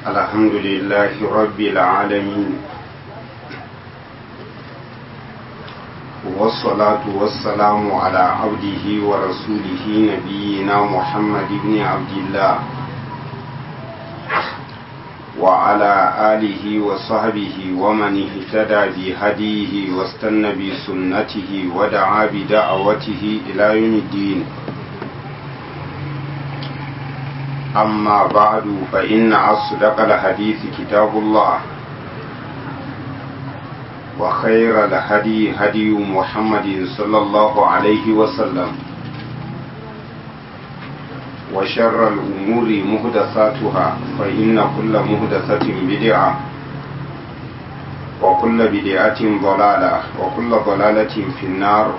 الحمد لله رب العالمين والصلاة والسلام على عبده ورسوله نبينا محمد بن عبد الله وعلى آله وصحبه ومن اهتدى بهديه واستنى بسنته ودعا بدعوته إلى يوم الدين أما بعد فإن أصدق الحديث كتاب الله وخير الهدي هدي محمد صلى الله عليه وسلم وشر الأمور مهدثاتها فإن كل مهدثة بدعة وكل بدعة ضلالة وكل ضلالة في النار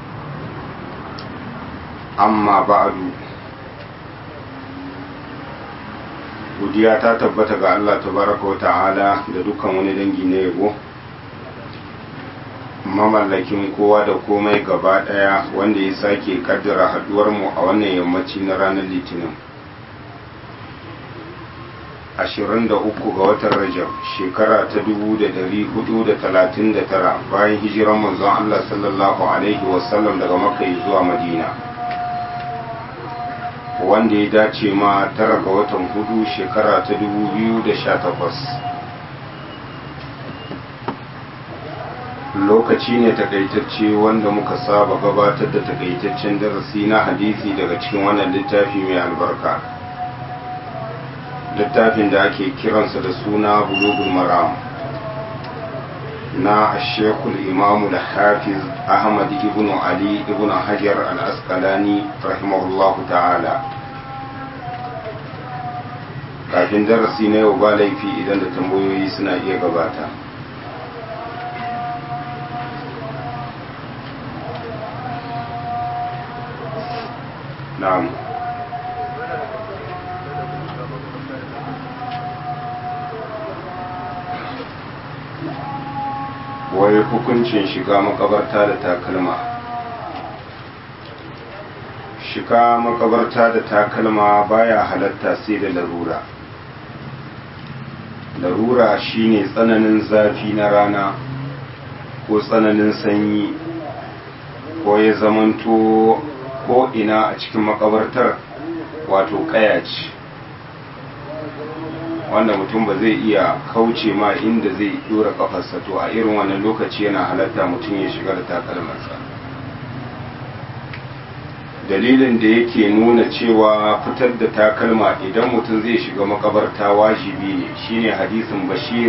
أما بعد godiya ta tabbata ga Allah tabaraka wa ta'ala da dukkan wani dangi na yabo mamallakin kowa da komai gaba daya wanda ya sake kaddara haduwar mu a wannan yammaci na ranar litinin 23 ga watan rajab shekara ta 1439 bayan hijiran manzon Allah sallallahu alaihi wasallam daga makka zuwa madina wanda ya dace ma tara ga watan hudu shekara ta 2018 lokaci ne takaitacce wanda muka saba gabatar da takaitaccen darasi na hadisi daga cikin wannan littafi mai albarka littafin da ake kiransa da suna bulugul maram na shekul imamu da hafiz ahmad ibn ali ibn hajar al-asqalani rahimahullahu ta'ala kafin darasi na yau ba laifi idan da tambayoyi suna iya gabata na'am wai hukuncin shiga makabarta da takalma shiga makabarta da takalma baya halatta sai da larura larura shine tsananin zafi na rana ko tsananin sanyi ko ya zamanto ko ina a cikin makabartar wato kaya ce wanda mutum ba zai iya kauce ma inda zai dora kafarsa to a irin wannan lokaci yana halatta mutum ya shiga da takalmansa dalilin da yake nuna cewa fitar da takalma idan mutum zai shiga makabarta wajibi ne shine hadisin bashir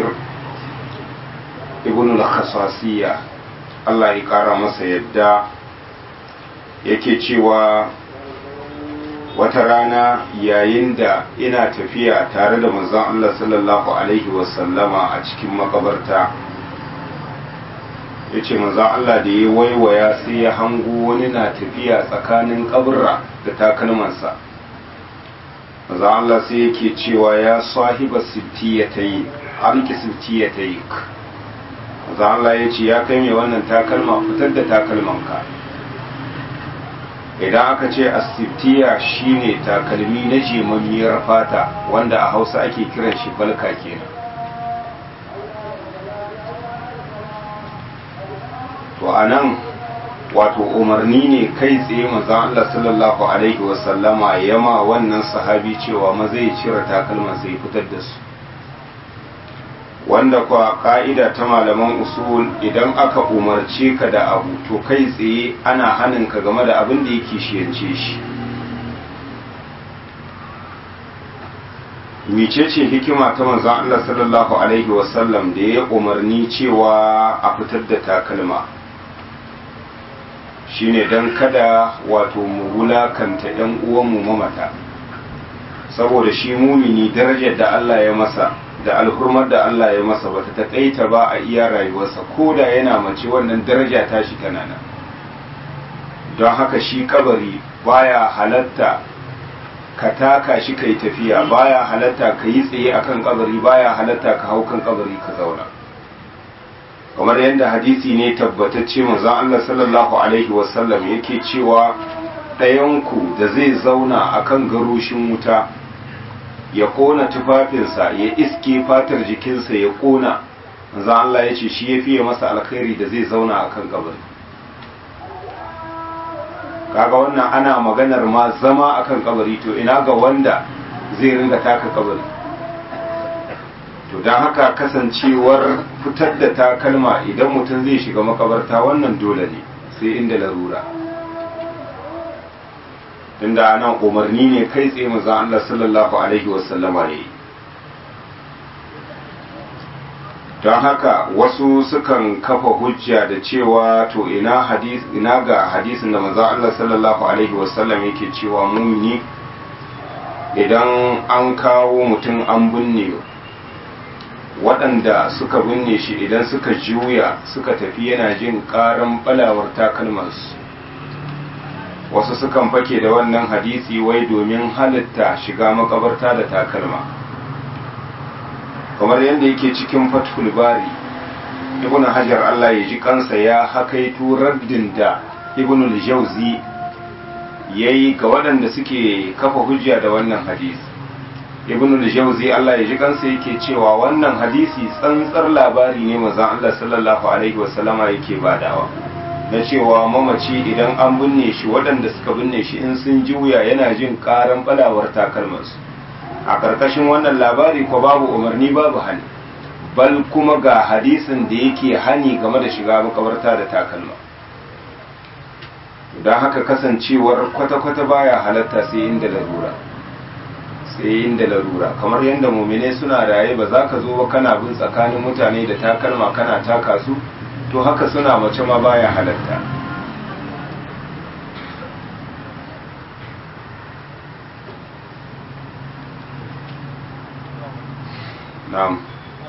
ibn al-khasasiyya Allah ya kara masa yadda yake cewa wata rana yayin da ina tafiya tare da manzon Allah sallallahu alaihi wasallama a cikin makabarta ya ce manzon Allah da ya waiwaya sai ya hango wani na tafiya tsakanin kaburra da takalmansa manzon Allah sai yake cewa ya sahiba sittiyatayi alki sittiyatayi manzon Allah ya ce ya kai mai wannan takalma fitar da takalmanka idan aka ce asibtiya shine takalmi na jemammiyar fata wanda a hausa ake kiran shi balka kenan to a nan wato umarni ne kai tsaye mazan Allah sallallahu alaihi wasallama yama wannan sahabi cewa maza ya cire takalman sai fitar da su wanda kwa ka'ida ta malaman usul idan aka umarce ka da abu to kai tsaye ana hanin ka game da abin da yake shiyance shi micece hikima ta manzon Allah sallallahu alaihi wasallam da ya umarni cewa a fitar da takalma shine don kada wato mu wulakanta 'yan uwanmu mamata saboda shi mumini darajar da Allah ya masa da alhurmar da Allah ya masa bata taƙaita ba a iya rayuwarsa ko da yana mace wannan daraja ta shi tana nan don haka shi kabari baya halatta ka taka shi kai tafiya baya halatta ka yi tsaye akan kabari baya halatta ka hau kan kabari ka zauna kamar yadda hadisi ne tabbatacce manzon Allah sallallahu alaihi wasallam yake cewa ɗayanku da zai zauna akan garoshin wuta ya kona tufafinsa ya iske fatar jikinsa ya kona manzo Allah ya ce shi ya fiye masa alkhairi da zai zauna a kan kabari kaga wannan ana maganar ma zama akan kabari to ina ga wanda zai ringa taka kabari to don haka kasancewar fitar da takalma idan mutum zai shiga makabarta wannan dole ne sai inda larura tunda anan umarni ne kai tsaye maza Allah sallallahu alaihi wasallama ya yi don haka wasu sukan kafa hujja da cewa to ina hadis ina ga hadisin da maza Allah sallallahu alaihi wasallam yake cewa mumini idan an kawo mutum an binne waɗanda suka binne shi idan suka juya suka tafi yana jin ƙaran balawar takalmansu wasu sukan fake da wannan hadisi wai domin halitta shiga makabarta da takalma kamar yadda yake cikin fathul bari ibn hajar Allah ya ji kansa ya hakaito raddin da ibn al-jawzi yayi ga waɗanda suke kafa hujja da wannan hadisi ibn al-jawzi Allah ya ji kansa yake cewa wannan hadisi tsantsar labari ne manzon Allah sallallahu alaihi wasallama yake badawa na cewa mamaci idan an binne shi waɗanda suka binne shi in sun juya yana jin ƙaran balawar takalmansu a ƙarƙashin wannan labari ko babu umarni babu hani bal kuma ga hadisin da yake hani game da shiga makabarta da takalma don haka kasancewar kwata-kwata baya halatta sai inda larura sai inda larura kamar yadda mumine suna raye ba za ka zo ba kana bin tsakanin mutane da takalma kana taka su to haka suna mace ma baya halatta na'am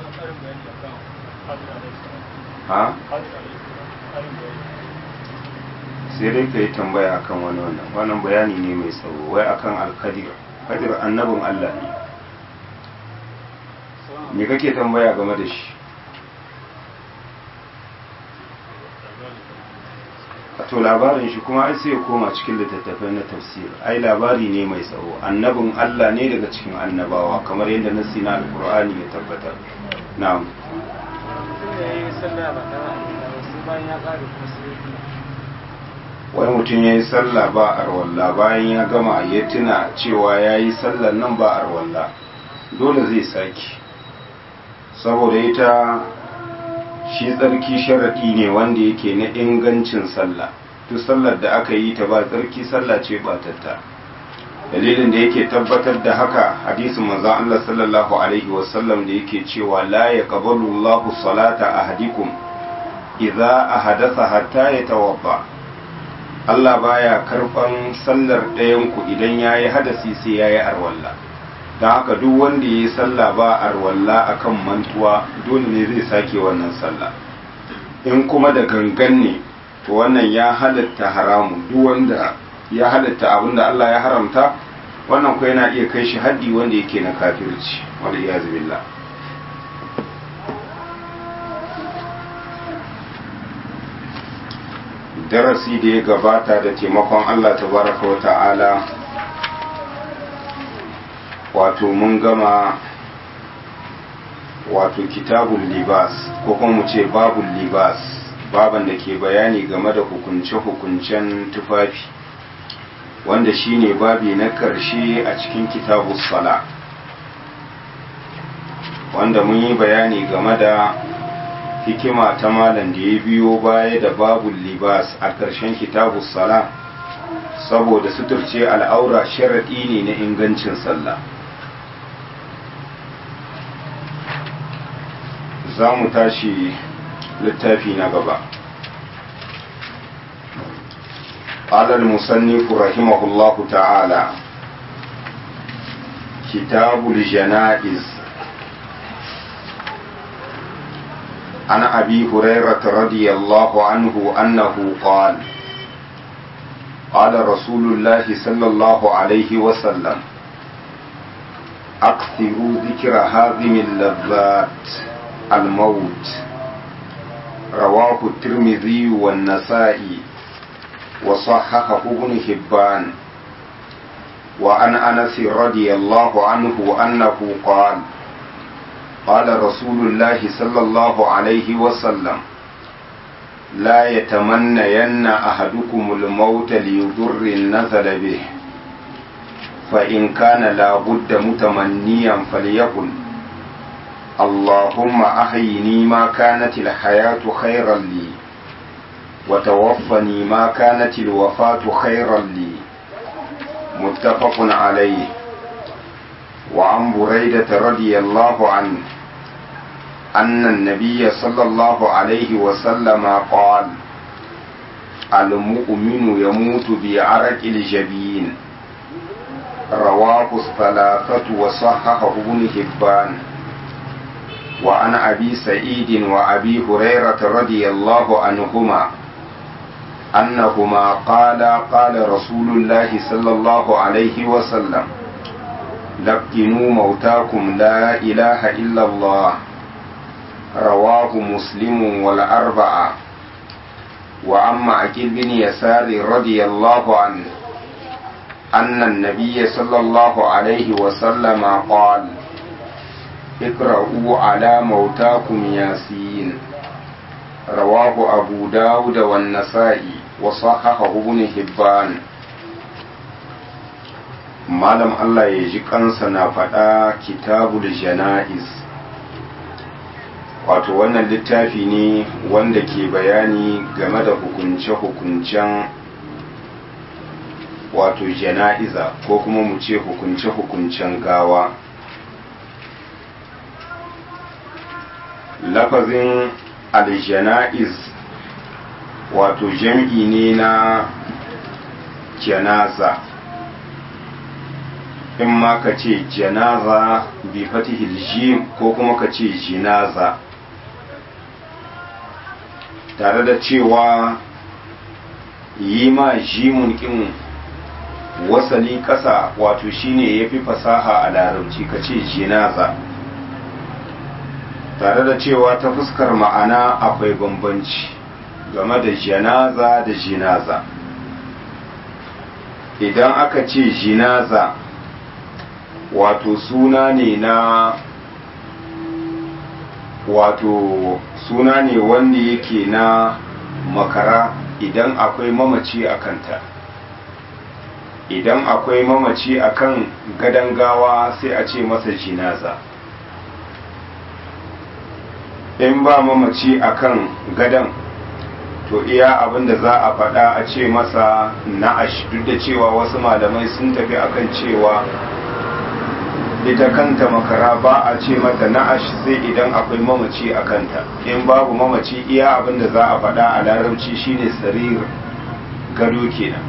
ha sai dai ka yi tambaya akan wani wannan wannan bayani ne mai tsawo wai akan alkadir kadir annabin Allah ne me kake tambaya game da shi to labarin shi kuma ai sai ya koma cikin littattafai na tafsir ai labari ne mai tsawo annabin Allah ne daga cikin annabawa kamar yadda nasi na alkur'ani ya tabbatar na'am wani mutum ya yi sallah ba arwalla bayan ya gama ya tuna cewa ya yi sallar nan ba arwalla dole zai saki saboda ita shi tsarki sharaɗi ne wanda yake na ingancin sallah duk sallar da aka yi ta ba tsarki sallah ce batatta dalilin da yake tabbatar da haka hadisin manzon Allah sallallahu alaihi wasallam da yake cewa la yaqbalu Allahu salata ahadikum idza ahadatha hatta yatawadda Allah baya karban sallar ɗayan ku idan yayi hadasi sai yayi arwalla don haka duk wanda ya yi sallah ba arwalla akan mantuwa dole ne zai sake wannan sallah in kuma da gangan ne to wannan ya halatta haramu duk wanda ya halatta abin da Allah ya haramta wannan ko yana iya kai shi haddi wanda yake na kafirci wanda ya zubilla darasi da ya gabata da taimakon Allah tabaraka wa ta'ala wato mun gama wato kitabun libas ko kuma mu ce babun libas baban da ke bayani game da hukunce-hukuncen tufafi wanda shine babi na ƙarshe a cikin kitabu sala wanda mun yi bayani game da hikima ta malam da ya biyo baya da babun libas a ƙarshen kitabu sala saboda suturce al'aura sharaɗi ne na ingancin sallah za mu tashi littafi na gaba قال المصنف رحمه الله تعالى كتاب الجنائز عن أبي هريرة رضي الله عنه أنه قال قال رسول الله صلى الله عليه وسلم أكثروا ذكر هذه اللذات الموت رواه الترمذي والنسائي وصححه ابن حبان وعن أنس رضي الله عنه أنه قال قال رسول الله صلى الله عليه وسلم لا يتمنين أحدكم الموت ليضر نزل به فإن كان لا بد متمنيا فليقل اللهم أحيني ما كانت الحياة خيرا لي وتوفني ما كانت الوفاة خيرا لي متفق عليه وعن بريدة رضي الله عنه أن النبي صلى الله عليه وسلم قال المؤمن يموت بعرق الجبين رواه الثلاثة وصححه ابن حبان وعن أبي سعيد وأبي هريرة رضي الله عنهما أنهما قالا قال رسول الله صلى الله عليه وسلم لقنوا موتاكم لا إله إلا الله رواه مسلم والأربعة وعن أكل بن يسار رضي الله عنه أن النبي صلى الله عليه وسلم قال اقرأوا على موتاكم ياسين رواه أبو داود والنسائي وصححه ابن حبان malam Allah ya ji kansa na faɗa kitabul jana'iz wato wannan littafi ne wanda ke bayani game da hukunce-hukuncen wato jana'iza ko kuma mu ce hukunce-hukuncen gawa lafazin aljana'iz wato jam'i ne na janaza in ma ka ce janaza bi fatihil jim ko kuma ka ce jinaza tare da cewa yi ma jimun kin wasali ƙasa wato shine ya fi fasaha a larabci ka ce jinaza tare da cewa ta fuskar ma'ana akwai bambanci game da janaza da jinaza idan aka ce jinaza wato suna ne na wato suna ne wanda yake na makara idan akwai mamaci a kanta idan akwai mamaci a kan gadon gawa sai a ce masa jinaza in ba mamaci a kan gadon to iya abin da za a faɗa a ce masa na'ash duk da cewa wasu malamai sun tafi akan cewa ita kanta makara ba a ce mata na'ash sai idan akwai mamaci a kanta in babu mamaci iya abin da za a faɗa a larabci shine sarir gado kenan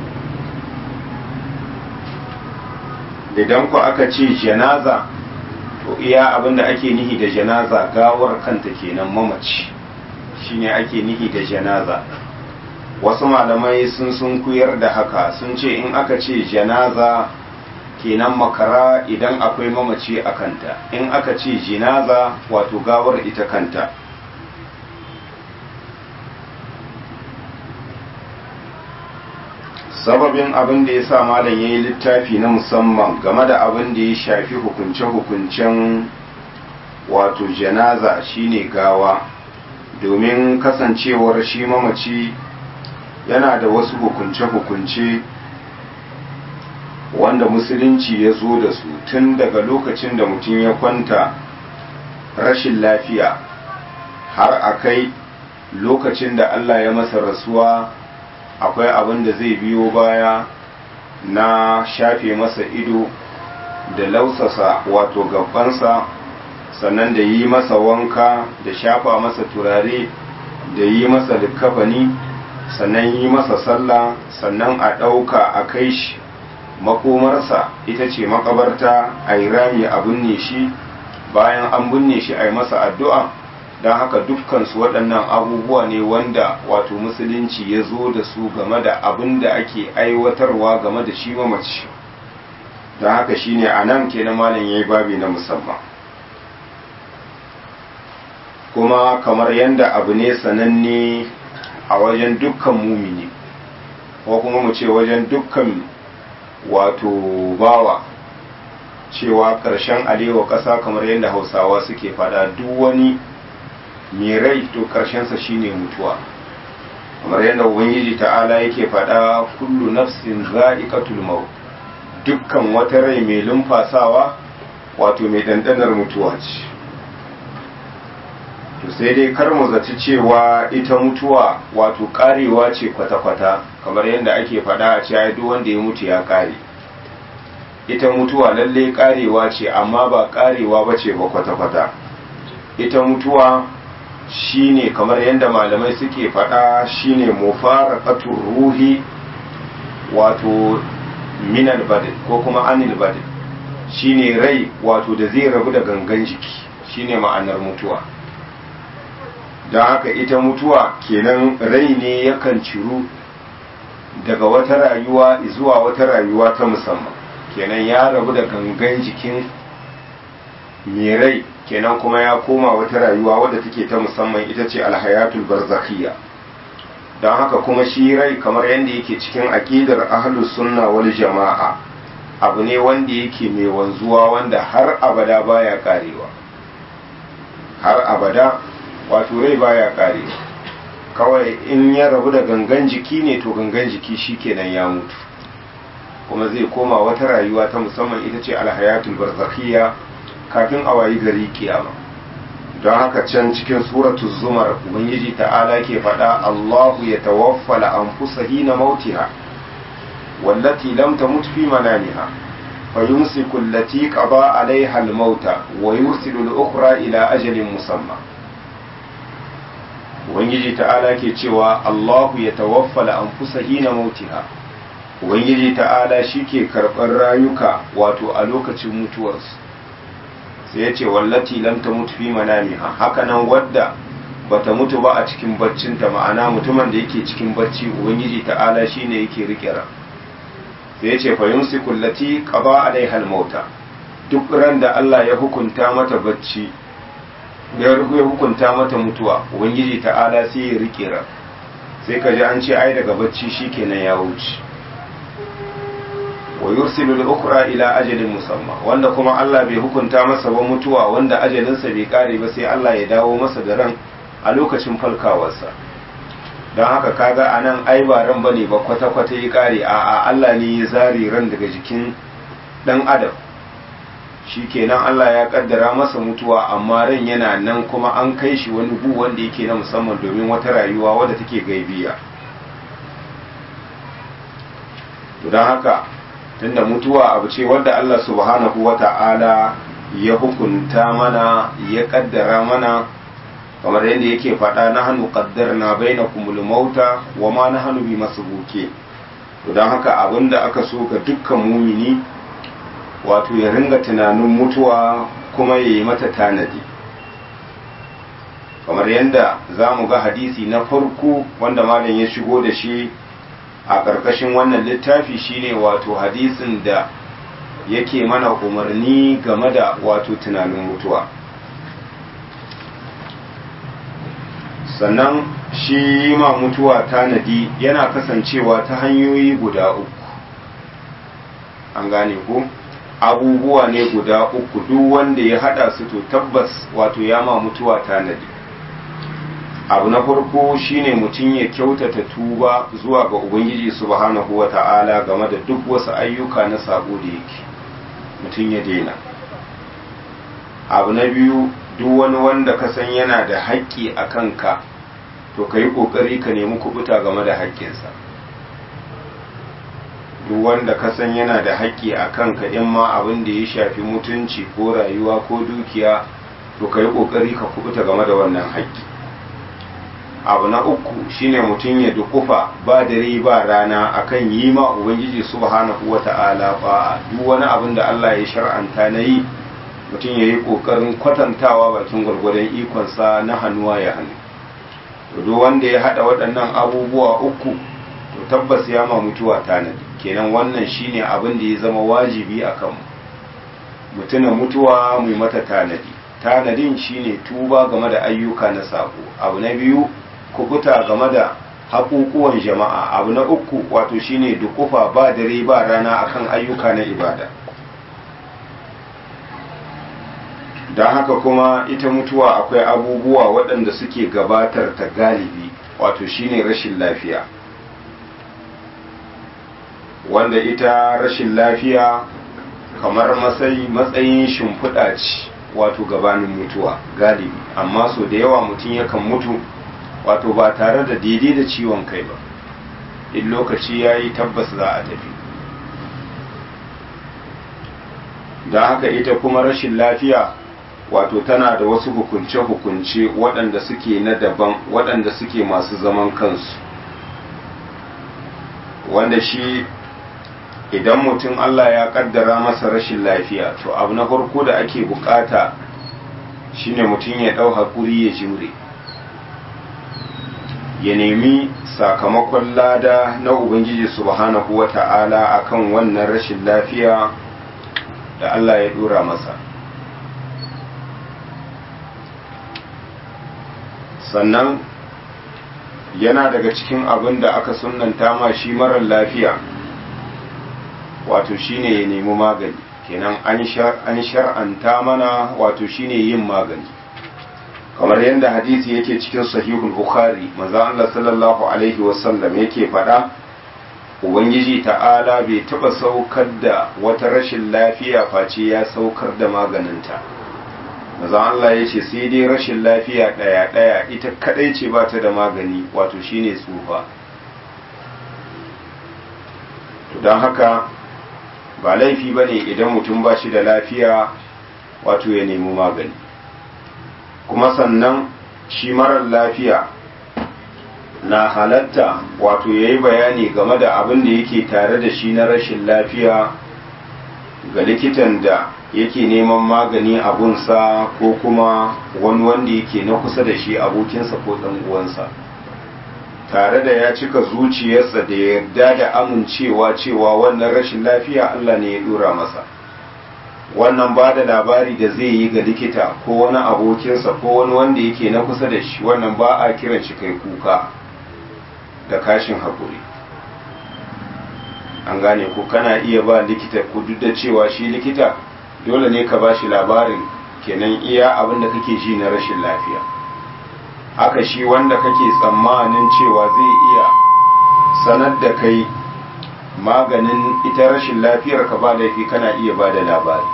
idan ku aka ce janaza to iya abin da ake nihi da janaza gawar kanta kenan mamaci shine ake nihi da janaza wasu malamai sun sun kuyar da haka sun ce in aka ce janaza kenan makara idan akwai mamaci a kanta in aka ce jinaza wato gawar ita kanta sababin abin da ya sa malam ya yi littafi na musamman game da abin da ya shafi hukunce-hukuncen wato janaza shine gawa domin kasancewar shi mamaci yana da wasu hukunce-hukunce wanda musulunci ya zo da su tun daga lokacin da mutum ya kwanta rashin lafiya har a kai lokacin da Allah ya masa rasuwa akwai abin da zai biyo baya na shafe masa ido da lausasa wato gabansa sannan da yi masa wanka da shafa masa turare da yi masa likafani sannan yi masa sallah sannan a ɗauka a kai shi makomarsa ita ce makabarta a yi rami a binne shi bayan an binne shi a yi masa addu'a don haka dukkansu waɗannan abubuwa ne wanda wato musulunci ya zo da su game da abin da ake aiwatarwa game da shi mamaci don haka shi ne a nan ke na malin ya yi babi na musamman kuma kamar yadda abu ne sananne a wajen dukkan mumini ko kuma mu ce wajen dukkan wato bawa cewa ƙarshen alewa ƙasa kamar yadda hausawa suke fada duk wani mai rai to ƙarshensa shine mutuwa kamar yadda ubangiji ta'ala yake fada kullu nafsin za'iqatul maut dukkan wata rai mai lumfasawa wato mai dandanar mutuwa ce to sai dai kar mu zaci cewa ita mutuwa wato karewa ce kwata-kwata kamar yadda ake fada a cewa duk wanda ya mutu ya kare ita mutuwa lalle karewa ce amma ba karewa ba ce ba kwata-kwata ita mutuwa shine kamar yadda malamai suke fada shine mufaraqatur ruhi wato minal badin ko kuma anil badin shine rai wato da zai rabu da gangan jiki shine ma'anar mutuwa don haka ita mutuwa kenan rai ne yakan ciru daga wata rayuwa zuwa wata rayuwa ta musamman kenan ya rabu da gangan jikin mai rai kenan kuma ya koma wata rayuwa wadda take ta musamman ita ce alhayatul barzakhiyya don haka kuma shi rai kamar yadda yake cikin aƙidar ahlus sunna wal jama'a abu ne wanda yake mai wanzuwa wanda har abada baya karewa har abada wato rai baya karewa kawai in ya rabu da gangan jiki ne to gangan jiki shikenan ya mutu kuma zai koma wata rayuwa ta musamman ita ce alhayatul barzakhiyya kafin a wayi gari kiyama don haka can cikin suratu zumar ubangiji ta'ala ke faɗa Allahu ya tawaffala anfusa hina mautiha wallati lam tamut fi manamiha fa yumsiku allati qada alaiha al-mauta wa yursilu al-ukhra ila ajalin musamma ubangiji ta'ala ke cewa Allahu ya tawaffala anfusa hina mautiha ubangiji ta'ala shike karɓar rayuka wato a lokacin mutuwarsu sai ya ce wallati lam ta mutu fi manamiha haka nan wadda bata mutu ba a cikin baccinta ma'ana mutumin da yake cikin bacci ubangiji ta'ala shine yake rike ran sai ya ce fa yumsiku allati qada alaiha al-mauta duk ran da Allah ya hukunta mata bacci ya hukunta mata mutuwa ubangiji ta'ala sai ya rike ran sai ka ji an ce ai daga bacci shikenan ya wuce wa yursilu al-ukhra ila ajalin musamma wanda kuma Allah bai hukunta masa ba mutuwa wanda ajalinsa bai kare ba sai Allah ya dawo masa da ran a lokacin falkawarsa don haka kaga anan ai ba ran bane ba kwata kwata ya kare a a Allah ne ya zare ran daga jikin dan adam shikenan Allah ya kaddara masa mutuwa amma ran yana nan kuma an kai shi wani gu wanda yake na musamman domin wata rayuwa wadda take gaibiya to don haka tunda mutuwa abu ce wadda Allah subhanahu wa ta'ala ya hukunta mana ya kaddara mana kamar yadda yake faɗa na hannu kaddar na bai na kumul mauta wa ma na hannu bi masu buke don haka abinda aka so ga dukkan mumini wato ya ringa tunanin mutuwa kuma ya yi mata tanadi kamar yadda za mu ga hadisi na farko wanda malam ya shigo da shi a ƙarƙashin wannan littafi shine wato hadisin da yake mana umarni game da wato tunanin mutuwa sannan shi ma mutuwa tanadi yana kasancewa ta hanyoyi guda uku an gane ku abubuwa ne guda uku duk wanda ya hada su to tabbas wato ya ma mutuwa tanadi abu na farko shine mutum ya kyautata tuba zuwa ga ubangiji subhanahu wa ta'ala game da duk wasu ayyuka na sabo da yake mutum ya daina abu na biyu duk wani wanda ka san yana da haƙƙi a kanka to ka yi ƙoƙari ka nemi kubuta game da haƙƙinsa duk wanda ka san yana da haƙƙi a kanka in ma abin da ya shafi mutunci ko rayuwa ko dukiya to ka yi ƙoƙari ka kubuta game da wannan haƙƙi abu na uku shine mutum ya dukufa ba dare ba rana akan yi ma ubangiji subhanahu wata'ala ba duk wani abin da Allah ya shar'anta na yi mutum ya yi ƙoƙarin kwatantawa bakin gwargwadon ikonsa na hannuwa ya hannu duk wanda ya haɗa waɗannan abubuwa uku to tabbas ya ma mutuwa tanadi kenan wannan shine abin da ya zama wajibi a kanmu mutuna mutuwa mai mata tanadi tanadin shine tuba game da ayyuka na sako abu na biyu kubuta game da haƙuƙuwan jama'a abu na uku wato shine dukufa ba dare ba rana akan ayyuka na ibada don haka kuma ita mutuwa akwai abubuwa waɗanda suke gabatar ta galibi wato shine rashin lafiya wanda ita rashin lafiya kamar matsayin shimfiɗa ce wato gabanin mutuwa galibi amma so da yawa mutum yakan mutu wato ba tare da daidai da ciwon kai ba in lokaci ya yi tabbas za a tafi don haka ita kuma rashin lafiya wato tana da wasu hukunce-hukunce waɗanda suke na daban waɗanda suke masu zaman kansu wanda shi idan mutum Allah ya kaddara masa rashin lafiya to abu na farko da ake bukata shine mutum ya ɗau haƙuri ya jure ya nemi sakamakon lada na ubangiji subhanahu wa ta'ala akan wannan rashin lafiya da Allah ya dora masa sannan yana daga cikin abin da aka sunanta ma shi marar lafiya wato shine ya nemi magani kenan an shar'anta mana wato shine yin magani kamar yadda hadisi yake cikin sahihul bukhari manzo Allah sallallahu alaihi wasallam yake faɗa ubangiji ta'ala bai taɓa saukar da wata rashin lafiya face ya saukar da maganinta manzo Allah ya ce sai dai rashin lafiya ɗaya ɗaya ita kadai ce ba ta da magani wato shine tsufa don haka ba laifi ba ne idan mutum ba shi da lafiya wato ya nemi magani kuma sannan shi marar lafiya na halatta wato ya yi bayani game da abin da yake tare da shi na rashin lafiya ga likitan da yake neman magani abunsa ko kuma wani wanda yake na kusa da shi abokinsa ko ɗan uwansa tare da ya cika zuciyarsa da yarda da amincewa cewa wannan rashin lafiya Allah ne ya dora masa wannan ba da labari da zai yi ga likita ko wani abokinsa ko wani wanda yake na kusa da shi wannan ba a kiran shi kai kuka da kashin haƙuri an gane ko kana iya ba likita ku duk da cewa shi likita dole ne ka ba shi labarin kenan iya abin da kake ji na rashin lafiya haka shi wanda kake tsammanin cewa zai iya sanar da kai maganin ita rashin lafiyar ka ba laifi kana iya ba da labari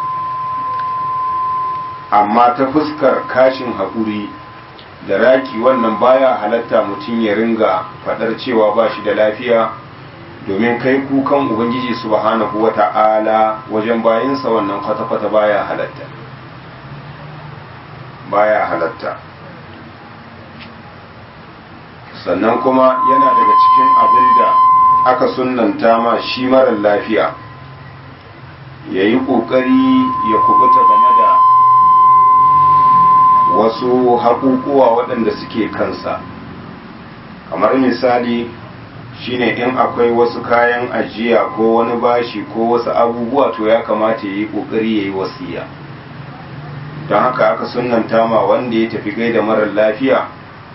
amma ta fuskar kashin haƙuri da raki wannan baya halatta mutum ya ringa faɗar cewa ba shi da lafiya domin kai kukan ubangiji subhanahu wa ta'ala wajen bayansa wannan kwata-kwata baya halatta baya halatta sannan kuma yana daga cikin abin da aka sunanta ma shi marar lafiya ya yi ƙoƙari ya kubuta game da wasu haƙuƙuwa waɗanda suke kansa kamar misali shine in akwai wasu kayan ajiya ko wani bashi ko wasu abubuwa to ya kamata ya yi ƙoƙari ya yi wasiya don haka aka sunanta ma wanda ya tafi gaida marar lafiya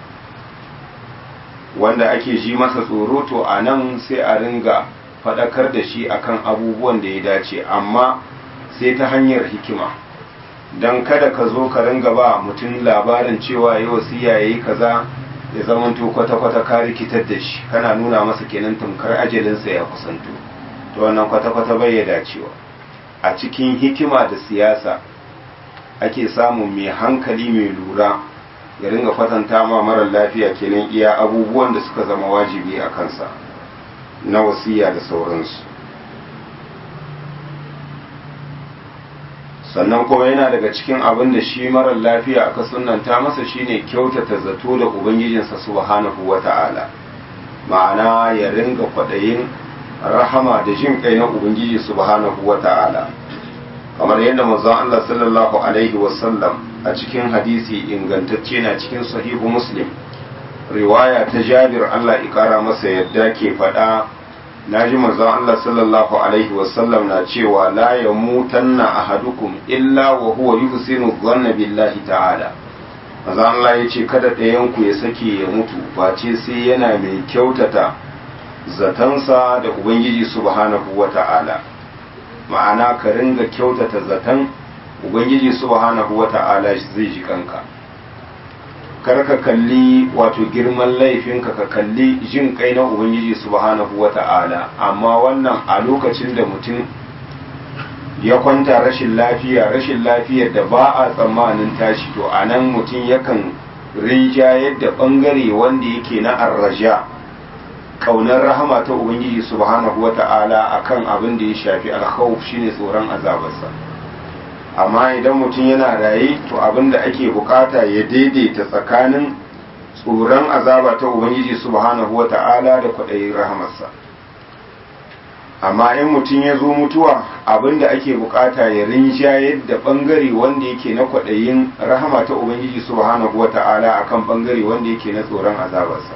wanda ake ji masa tsoro to a nan sai a ringa faɗakar da shi akan abubuwan da ya dace amma sai ta hanyar hikima don kada ka zo ka ringa ba mutum labarin cewa ya wasiya ya yi kaza ya zamanto kwata-kwata ka rikitar da shi kana nuna masa kenan tamkar ajalinsa ya kusanto to wannan kwata-kwata bai ya dacewa a cikin hikima da siyasa ake samun mai hankali mai lura ya ringa kwatanta ma marar lafiya kenan iya abubuwan da suka zama wajibi a kansa na wasiya da sauransu sannan kuma yana daga cikin abin da shi marar lafiya aka sunanta masa shine kyautata zato da ubangijinsa subhanahu wata'ala ma'ana ya ringa kwaɗayin rahama da jin kai na ubangiji subhanahu wata'ala kamar yadda manzon Allah sallallahu alaihi wasallam a cikin hadisi ingantacce na cikin sahihu muslim riwaya ta jabir Allah ikara masa yadda ke faɗa na ji manzon Allah sallallahu alaihi wasallam na cewa la ya mutanna ahadukum illa wa huwa yuhsinu dhanna billahi ta'ala maza Allah ya ce kada ɗayanku ya sake ya mutu face sai yana mai kyautata zatansa da ubangiji subhanahu wa ta'ala ma'ana ka ringa kyautata zaton ubangiji subhanahu wa ta'ala zai ji kanka kar ka kalli wato girman laifinka ka kalli jin kai na ubangiji subhanahu wa ta'ala amma wannan a lokacin da mutum ya kwanta rashin lafiya rashin lafiyar da ba a tsammanin tashi to a nan mutum yakan rinja yadda bangare wanda yake na arraja kaunar rahama ta ubangiji subhanahu wata'ala akan abin da ya shafi alkhawf shine tsoron azabarsa amma idan mutum yana raye to abin da ake bukata ya daidaita tsakanin tsoron azaba ta ubangiji subhanahu wata'ala da kwaɗayin rahamarsa amma in mutum ya zo mutuwa abinda ake bukata ya rinjayar da bangare wanda yake na kwaɗayin rahama ta ubangiji subhanahu wa ta'ala akan bangare wanda yake na tsoron azabarsa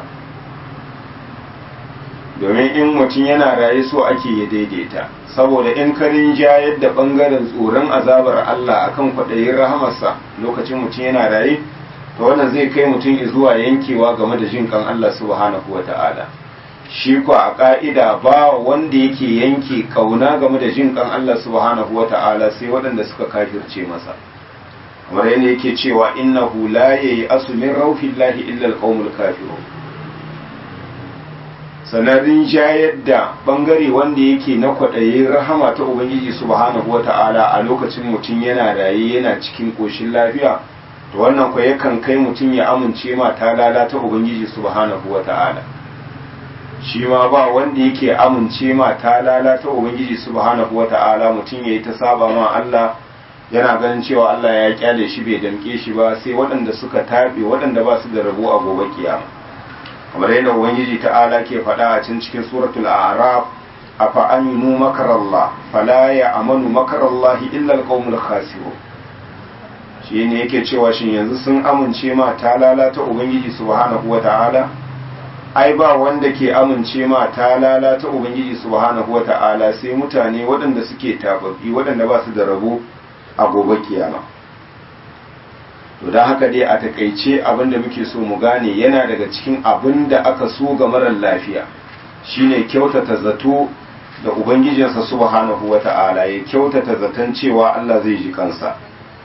domin in mutum yana raye so ake ya daidaita saboda in ka rinjayar da bangaren tsoron azabar Allah akan kwaɗayin rahamarsa lokacin mutum yana raye to wannan zai kai mutum zuwa yankewa game da jin kan Allah subhanahu wa ta'ala shi ko a ƙa'ida ba wanda yake yanke kauna game da jin kan Allah subhanahu wa ta'ala sai waɗanda suka kafirce masa kamar yadda yake cewa innahu la yayi asumin rauhillahi illa alqaumul kafirun sanarin jayar da bangare wanda yake na kwaɗayi rahama ta ubangiji subhanahu wa ta'ala a lokacin mutum yana raye yana cikin ƙoshin lafiya to wannan kwa yakan kai mutum ya amince ma ta lalata ubangiji subhanahu wa ta'ala shi ma ba wanda yake amince ma ta lalata ubangiji subhanahu wata'ala mutum yayi ta saba ma Allah yana ganin cewa Allah ya kyale shi bai damke shi ba sai waɗanda suka tabe waɗanda ba su da rabo a gobe kiyama kamar yadda ubangiji ta'ala ke faɗa a cikin cikin suratul a'raf afa aminu makarallah fala ya amanu makarallahi illa alqaumul khasirun shi ne yake cewa shin yanzu sun amince ma ta lalata ubangiji subhanahu wata'ala ai ba wanda ke amince ma ta lalata ubangiji subhanahu wata'ala sai mutane waɗanda suke tababbi waɗanda ba su da rabo a gobe kiyama to don haka dai a takaice abin da muke so mu gane yana daga cikin abin da aka so ga marar lafiya shine kyautata zato da ubangijinsa subhanahu wata'ala ya kyautata zaton cewa Allah zai ji kansa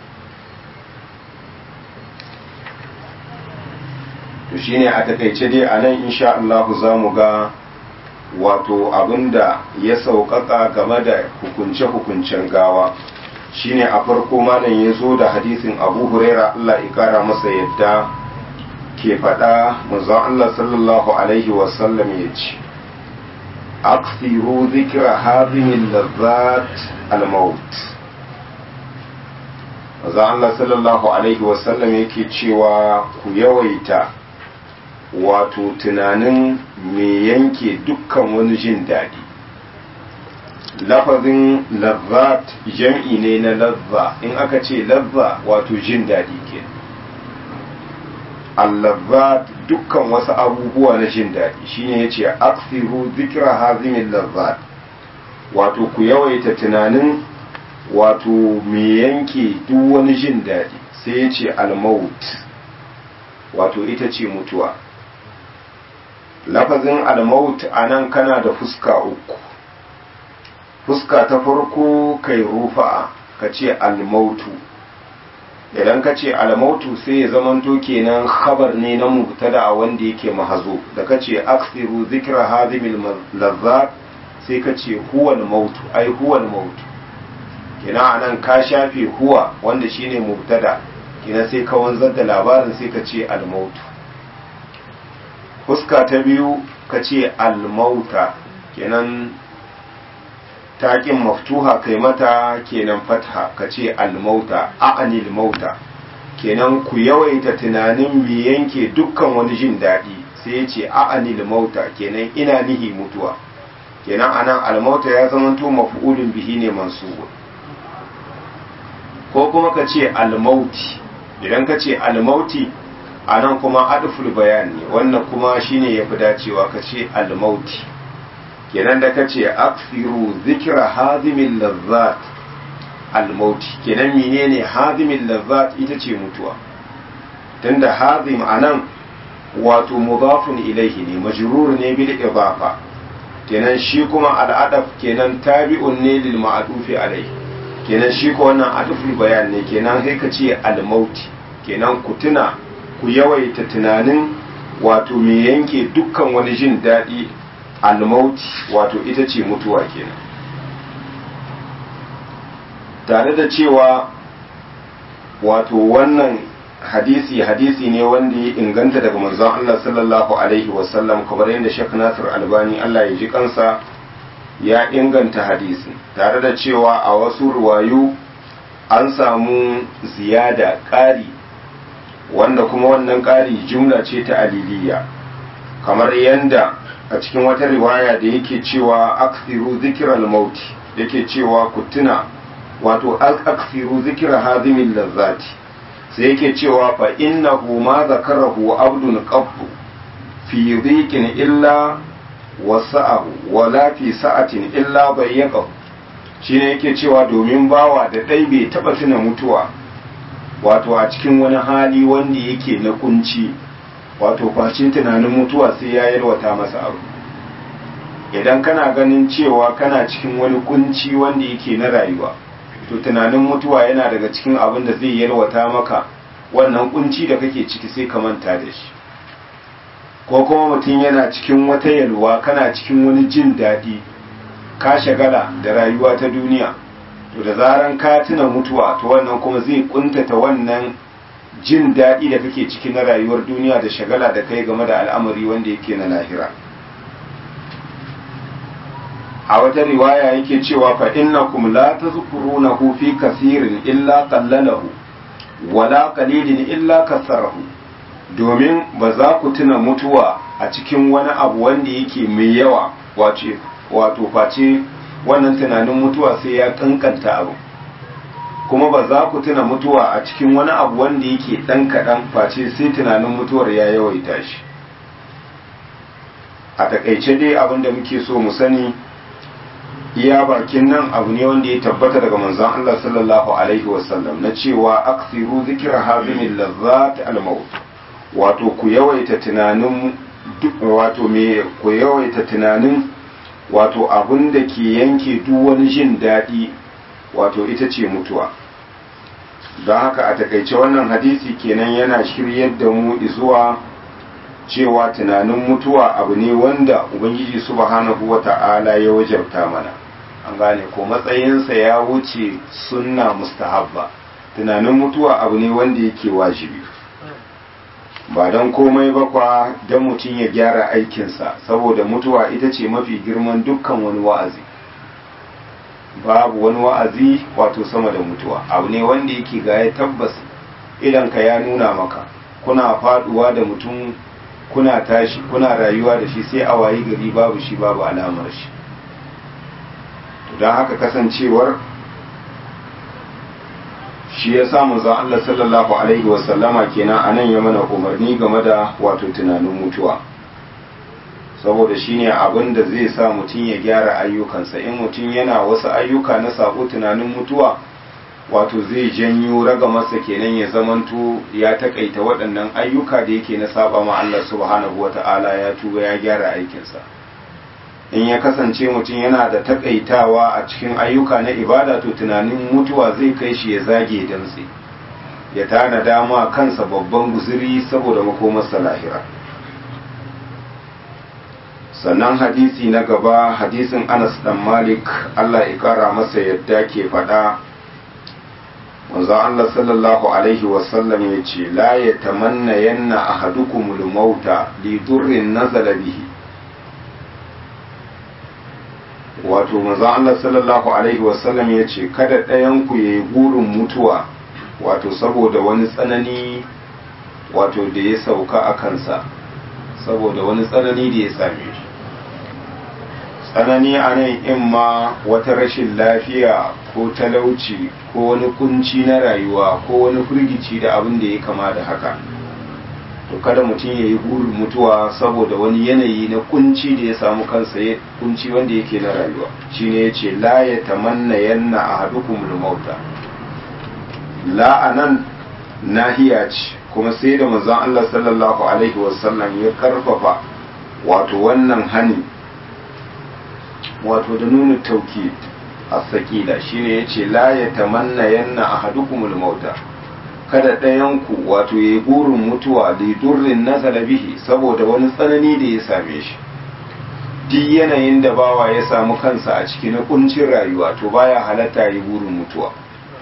to shine a takaice dai a nan insha Allah za mu ga wato abinda ya sauƙaƙa game da hukunce-hukuncen gawa shine a farko malam ya zo da hadisin abu huraira Allah ya kara masa yadda ke faɗa manzon Allah sallallahu alaihi wasallam ya ce aksiru zikira hazimin lazzat al-maut manzon Allah sallallahu alaihi wasallam yake cewa ku yawaita wato tunanin me yanke dukkan wani jin daɗi lafazin lazzat jam'i ne na lazza in aka ce lazza wato jin daɗi ke allazzat dukkan wasu abubuwa na jin daɗi shine ya ce aksiru zikira hazimin lazzat wato ku yawaita tunanin wato me yanke duk wani jin daɗi sai ya ce almaut wato ita ce mutuwa lafazin almaut a nan kana da fuska uku fuska ta farko kai rufa'a ka ce almautu idan ka ce almautu sai ya zamanto kenan khabar ne na mubtada a wanda yake mahazo da ka ce aksiru zikra hazimil lazzat sai ka ce huwal mautu ai huwal mautu kenan anan ka shafe huwa wanda shine mubtada kenan sai ka wanzar da labarin sai ka ce almautu fuska ta biyu ka ce almauta kenan taƙin maftuha kai mata kenan fatha ka ce almauta a'anil mauta kenan ku yawaita tunanin me yanke dukkan wani jin daɗi sai ya ce a'anil mauta kenan ina nihi mutuwa kenan anan almauta ya zamanto maf'ulun bihi ne mansubu ko kuma ka ce almauti idan ka ce almauti a nan kuma aduful bayani wannan kuma shine ya fi dacewa ka ce almauti kenan da ka ce aksiru zikira hazimin lazzat almauti kenan menene hazimin lazzat ita ce mutuwa tunda hazim anan wato mudafun ilaihi ne majrur ne bil idafa kenan shi kuma al'adaf kenan tabi'un ne lil ma'dufi alaihi kenan shi ko wannan aduful bayan ne kenan sai ka ce al-mauti kenan ku tuna ku yawaita tunanin wato me yanke dukkan wani jin daɗi al-mauti wato ita ce mutuwa kenan tare da cewa wato wannan hadisi hadisi ne wanda ya inganta daga manzon Allah sallallahu alaihi wasallam kamar yadda Sheikh Nasir Albani Allah ya ji kansa ya inganta hadisin tare da cewa a wasu ruwayu an samu ziyada ƙari wanda kuma wannan ƙari jumla ce ta aliliya kamar yadda a cikin wata riwaya da yake cewa aksiru zikiral mauti yake cewa ku tuna wato aksiru zikira hazimin lazzati sai yake cewa fa innahu ma zakarahu abdun qabdu fi dhiqin illa wasa'ahu wala fi sa'atin illa bayyaqahu shine yake cewa domin bawa da dai bai taba tuna mutuwa wato a cikin wani hali wanda yake na kunci wato face tunanin mutuwa sai ya yalwata masa abu idan kana ganin cewa kana cikin wani kunci wanda yake na rayuwa to tunanin mutuwa yana daga cikin abin da zai yalwata maka wannan kunci da kake ciki sai ka manta da shi ko kuma mutum yana cikin wata yalwa kana cikin wani jin daɗi ka shagala da rayuwa ta duniya to da zaran ka tuna mutuwa to wannan kuma zai kuntata wannan jin daɗi da kake ciki na rayuwar duniya da shagala da kai game da al'amari wanda yake na lahira a wata riwaya yake cewa fa innakum la tazkurunahu fi kasirin illa qallalahu wala qalilin illa kasarahu domin ba za ku tuna mutuwa a cikin wani abu wanda yake mai yawa wace wato face wannan tunanin mutuwa sai ya kankanta abu kuma ba za ku tuna mutuwa a cikin wani abu wanda yake ɗan kaɗan face sai tunanin mutuwar ya yawaita shi a takaice dai abin da muke so mu sani iya bakin nan abu ne wanda ya tabbata daga manzon Allah sallallahu alaihi wasallam na cewa aksiru zikra hazimin lazzat al-maut wato ku yawaita tunanin wato me ku yawaita tunanin wato abin da ke yanke duk wani jin daɗi wato ita ce mutuwa don haka a takaice wannan hadisi kenan yana shiryar da mu zuwa cewa tunanin mutuwa abu ne wanda ubangiji subhanahu wata'ala ya wajabta mana an gane ko matsayinsa ya wuce sunna mustahabba tunanin mutuwa abu ne wanda yake wajibi ba don komai ba kwa don mutum ya gyara aikinsa saboda mutuwa ita ce mafi girman dukkan wani wa'azi babu wani wa'azi wato sama da mutuwa abu ne wanda yake gaya tabbas idan ka ya nuna maka kuna faduwa da mutum kuna tashi kuna rayuwa da shi sai a wayi gari babu shi babu alamar shi don haka kasancewar shi ya samu za Allah sallallahu alaihi wasallama kenan a nan ya mana umarni game da wato tunanin mutuwa saboda shi ne abin da zai sa mutum ya gyara ayyukansa in mutum yana wasu ayyuka na sako tunanin mutuwa wato zai janyo raga masa kenan ya zamanto ya takaita waɗannan ayyuka da yake na saba ma Allah subhanahu wata'ala ya tuba ya gyara aikinsa in ya kasance mutum yana da takaitawa a cikin ayyuka na ibada to tunanin mutuwa zai kai shi ya zage dantse ya tana dama kansa babban guzuri saboda makomarsa lahira sannan hadisi na gaba hadisin anas dan malik allah ya kara masa yadda ke faɗa wanzu allah sallallahu alaihi wasallam ya ce la ya tamanna yanna ahadukumul mauta li durrin nazala bihi wato manzo Allah sallallahu alaihi wasallam ya ce kada ɗayanku ya yi burin mutuwa wato saboda wani tsanani wato da ya sauka a kansa saboda wani tsanani da ya same shi tsanani a nan in ma wata rashin lafiya ko talauci ko wani kunci na rayuwa ko wani firgici da abin da ya kama da haka to kada mutum ya yi burin mutuwa saboda wani yanayi na kunci da ya samu kansa ya kunci wanda yake na rayuwa shine ya ce la ya tamanna yanna a hadukumul mauta la anan nahiya ce kuma sai da manzon Allah sallallahu alaihi wasallam ya karfafa wato wannan hani wato da nuna tauki a sakila shine yace la ya tamanna yanna ahadukumul mauta kada ɗayanku wato ya yi burin mutuwa da durrin nazala bihi saboda wani tsanani da ya same shi duk yanayin da bawa ya samu kansa a ciki na kuncin rayuwa to baya halatta yi burin mutuwa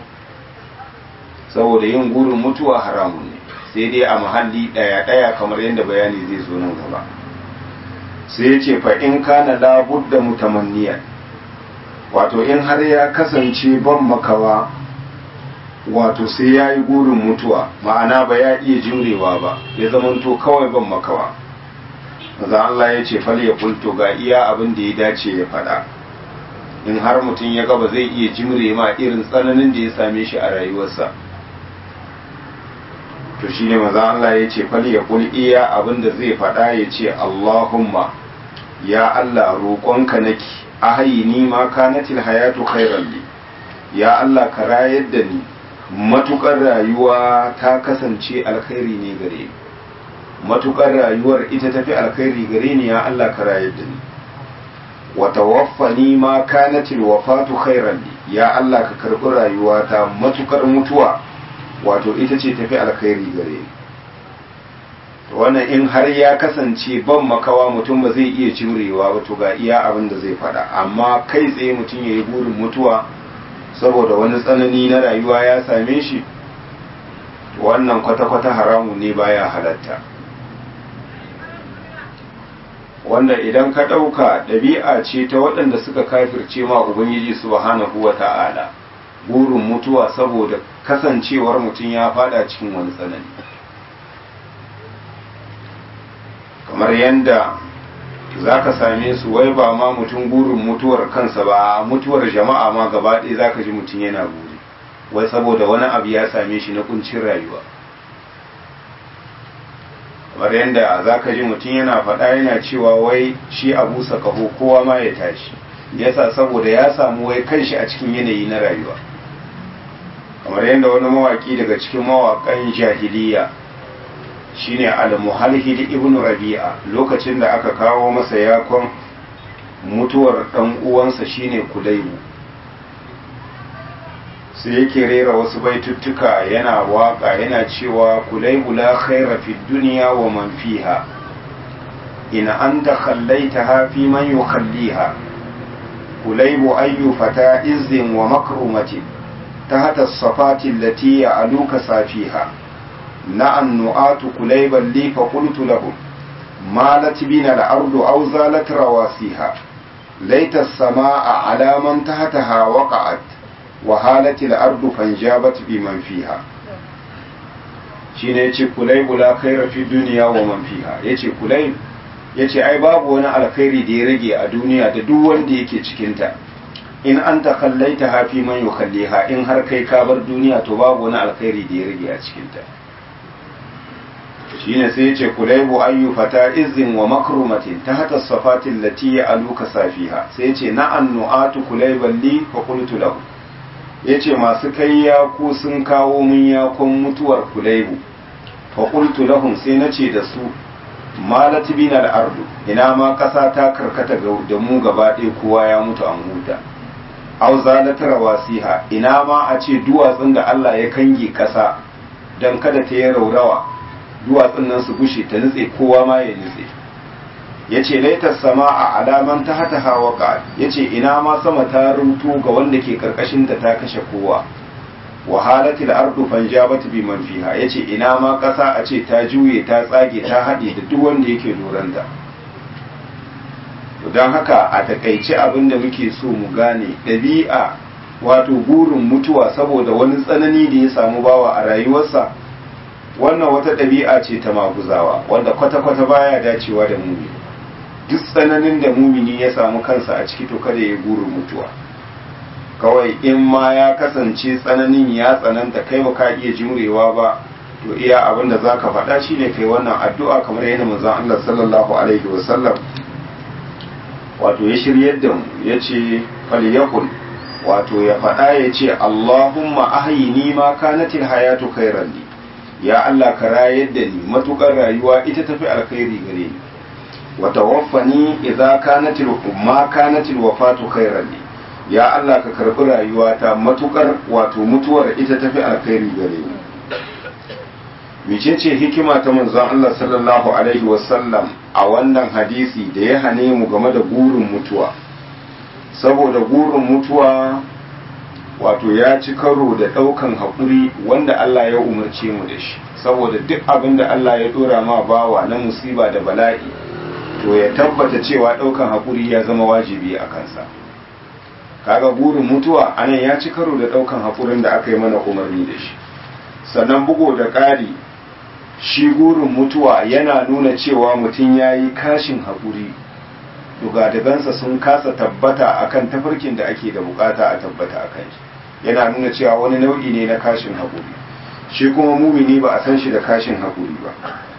saboda yin burin mutuwa haramun ne sai dai a mahalli ɗaya-ɗaya kamar yadda bayani zai zo nan gaba sai ya ce fa in kana labudda mutamanniyan wato in har ya kasance ban makawa wato sai ya yi gurin mutuwa ma'ana ba ya iya jurewa ba ya zamanto kawai ban makawa maza Allah ya ce fal ya kulto ga iya abin da ya dace ya faɗa in har mutum ya gaba zai iya jimre ma irin tsananin da ya same shi a rayuwarsa to shine maza Allah ya ce fal ya kul iya abin da zai faɗa ya ce Allahumma ya Allah roƙonka nake ahayini ma kanatil hayatu khairan li ya Allah ka rayar da ni matukar rayuwa ta kasance alkhairi ne gare ni matukar rayuwar ita tafi alkhairi gare ni ya Allah ka rayar da ni wa tawaffani ma kanatil wafatu khairan li ya Allah ka karbi rayuwa ta matukar mutuwa wato ita ce tafi alkhairi gare ni wannan in har ya kasance ban makawa mutum ba zai iya cirewa ba to ga iya abin da zai faɗa amma kai tsaye mutum ya yi burin mutuwa saboda wani tsanani na rayuwa ya same shi wannan kwata-kwata haramu ne baya halatta wanda idan ka ɗauka ɗabi'a ce ta waɗanda suka kafirce ma ubangiji subhanahu wa ta'ala burin mutuwa saboda kasancewar mutum ya fada cikin wani tsanani kamar yadda za ka same su wai ba ma mutum burin mutuwar kansa ba mutuwar jama'a ma gaba ɗaya za ka ji mutum yana buri wai saboda wani abu ya same shi na kuncin rayuwa kamar yadda za ka ji mutum yana faɗa yana cewa wai shi a busa kaho kowa ma ya tashi yasa saboda ya samu wai kanshi a cikin yanayi na rayuwa kamar yadda wani mawaki daga cikin mawaƙan jahiliya shine al-muhalhil ibn rabi'a lokacin da aka kawo masa yakon mutuwar dan uwansa shine kudaibu sai yake rera wasu baituttuka yana waka yana cewa kulaibu la khaira fi dunya wa man fiha in anta khallaitaha fi man yukhalliha kulaibu ayyu fata izzin wa makrumatin tahta as-safati allati ya'luka safiha نعم نؤات كليبا لي فقلت لهم مالت بنا الأرض أو زالت رواسيها ليت السماء على من تحتها وقعت وهالت الأرض فانجابت بمن فيها shine yace kulaybu la khaira fi dunya wa man fiha yace kulayb yace ai babu wani alkhairi da ya rage a duniya da duk wanda yake cikin ta in anta kallaita ha fi man yukhalliha in har kai ka bar duniya to babu wani alkhairi da ya rage a cikin ta shine sai yace kulaibu ayyu fata izin wa makrumatin tahta safatin lati ya'aluka safiha sai yace na'an nu'atu kulaiban li fa qultu lahu yace masu kai ya ku sun kawo mun yakon mutuwar kulaibu fa qultu lahum sai nace da su malat binal ardu ina ma kasa ta karkata da mu gaba ɗaya kowa ya mutu an huta aw zalat rawasiha ina ma a ce duwatsun da Allah ya kange kasa dan kada ta yi raurawa duwatsun nan su gushe ta nutse kowa ma ya nutse ya ce laitar sama a alaman ta hata hawa ka ya ce ina ma sama ta rutu ga wanda ke karkashin ta ta kashe kowa wahalati da ardu fanjabat bi man fiha ya ce ina ma ƙasa a ce ta juye ta tsage ta haɗe da duk wanda yake luranta don haka a takaice abin da muke so mu gane ɗabi'a wato burin mutuwa saboda wani tsanani da ya samu bawa a rayuwarsa wannan wata ɗabi'a ce ta maguzawa wanda kwata-kwata baya dacewa da mumini duk tsananin da mumini ya samu kansa a ciki to kada ya burin mutuwa kawai in ma ya kasance tsananin ya tsananta kai ba ka iya jimrewa ba to iya abin da za ka faɗa shi ne kai wannan addu'a kamar yadda manzon Allah sallallahu alaihi wasallam wato ya shiryar da mu ya ce falyakul wato ya faɗa ya ce Allahumma ahyini ma kanatil hayatu khairan li ya Allah ka rayar da ni matukar rayuwa ita tafi alkhairi gare ni wa tawaffani idza kanatil ma kanatil wafatu khairan li ya Allah ka karbi rayuwata matukar wato mutuwar ita tafi alkhairi gare ni mecece hikima ta manzon Allah sallallahu alaihi wasallam a wannan hadisi da ya hane mu game da burin mutuwa saboda burin mutuwa wato ya ci karo da ɗaukan haƙuri wanda Allah ya umarce mu da shi saboda duk abin da Allah ya ɗora ma bawa na musiba da bala'i to ya tabbata cewa ɗaukan haƙuri ya zama wajibi a kansa kaga burin mutuwa anan ya ci karo da ɗaukan haƙurin da aka yi mana umarni da shi sannan bugo da ƙari shi burin mutuwa yana nuna cewa mutum ya yi kashin haƙuri dugadagansa sun kasa tabbata akan tafarkin da ake da bukata a tabbata akan shi yana nuna cewa wani nau'i ne na kashin haƙuri shi kuma mumini ba a san shi da kashin haƙuri ba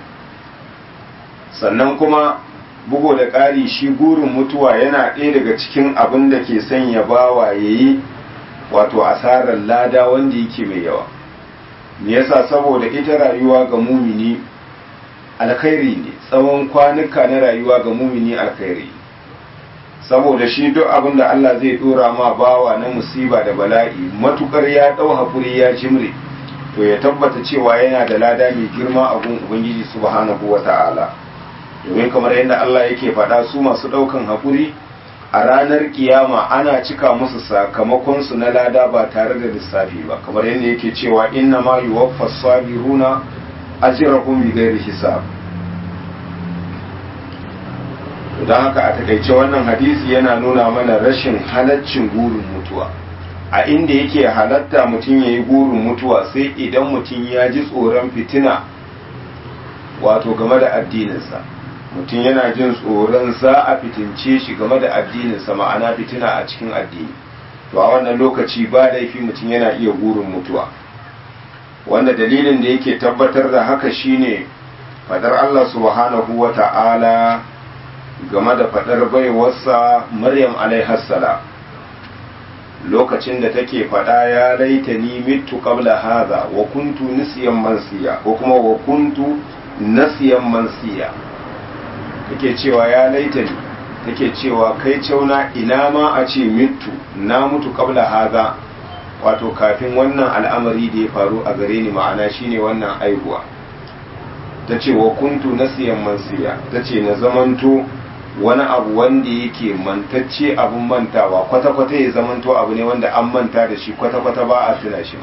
sannan kuma bugo da ƙari shi burin mutuwa yana ɗaya daga cikin abin da ke sanya bawa ya yi wato asarar lada wanda yake mai yawa me yasa saboda ita rayuwa ga mumini alkhairi ne tsawon kwanuka na rayuwa ga mumini alkhairi saboda shi duk abin da Allah zai dora ma bawa na musiba da bala'i matukar ya dau hakuri ya jimre to ya tabbata cewa yana da lada mai girma a gun ubangiji subhanahu wata'ala domin kamar yadda Allah yake faɗa su masu ɗaukan hakuri a ranar kiyama ana cika musu sakamakon su na lada ba tare da lissafi ba kamar yadda yake cewa inna ma yuwaffas sabiruna ajrahum bighairi hisab don haka a takaice wannan hadisi yana nuna mana rashin halaccin gurin mutuwa a inda yake halatta mutum ya yi gurin mutuwa sai idan mutum ya ji tsoron fitina wato game da addininsa mutum yana jin tsoron za a fitince shi game da addininsa ma'ana fitina a cikin addini to a wannan lokaci ba laifi mutum yana iya gurin mutuwa wanda dalilin da yake tabbatar da haka shine fadar Allah subhanahu wa ta'ala game da fadar baiwarsa Maryam alaihassalam lokacin da take fada ya laita ni mitu qabla hadha wa kuntu nisiyan mansiya ko kuma wa kuntu nasiyan mansiya take cewa ya laita ni take cewa kai cauna ina ma a ce mitu na mutu qabla hadha wato kafin wannan al'amari da ya faru a gare ni ma'ana shine wannan aihuwa ta ce wa kuntu nasiyan mansiya ta ce na zamanto wani abu wanda yake mantacce abun mantawa kwata-kwata ya zamanto abu ne wanda an manta da shi kwata-kwata ba a tuna shi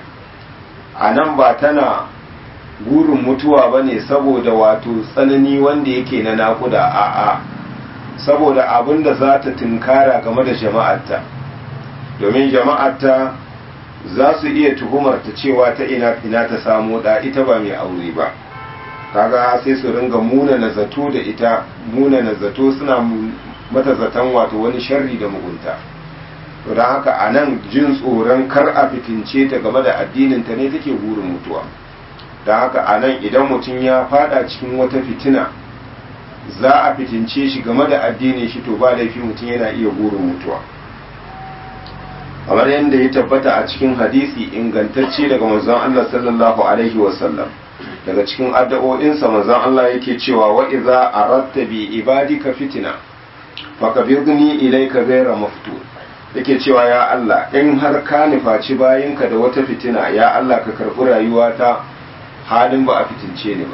a nan ba tana gurin mutuwa ba ne saboda wato tsanani wanda yake na nakuda a'a saboda abin da za ta tunkara game da jama'arta domin jama'arta za su iya tuhumarta cewa ta ina ina ta samu da ita ba mai aure ba kaga sai su ringa muna zato da ita muna zato suna mata zaton wato wani sharri da mugunta to don haka a nan jin tsoron kar a fitince ta game da addinin ta ne take burin mutuwa don haka a nan idan mutum ya fada cikin wata fitina za a fitince shi game da addinin shi to ba laifi mutum yana iya burin mutuwa kamar yadda ya tabbata a cikin hadisi ingantacce daga manzon Allah sallallahu alaihi wasallam daga cikin addu'o'insa manzon Allah yake cewa wa idza aradta bi ibadika fitina faqabidni ilayka ghayra maftun yake cewa ya Allah in har ka nufaci bayinka da wata fitina ya Allah ka karɓi rayuwata halin ba a fitince ni ba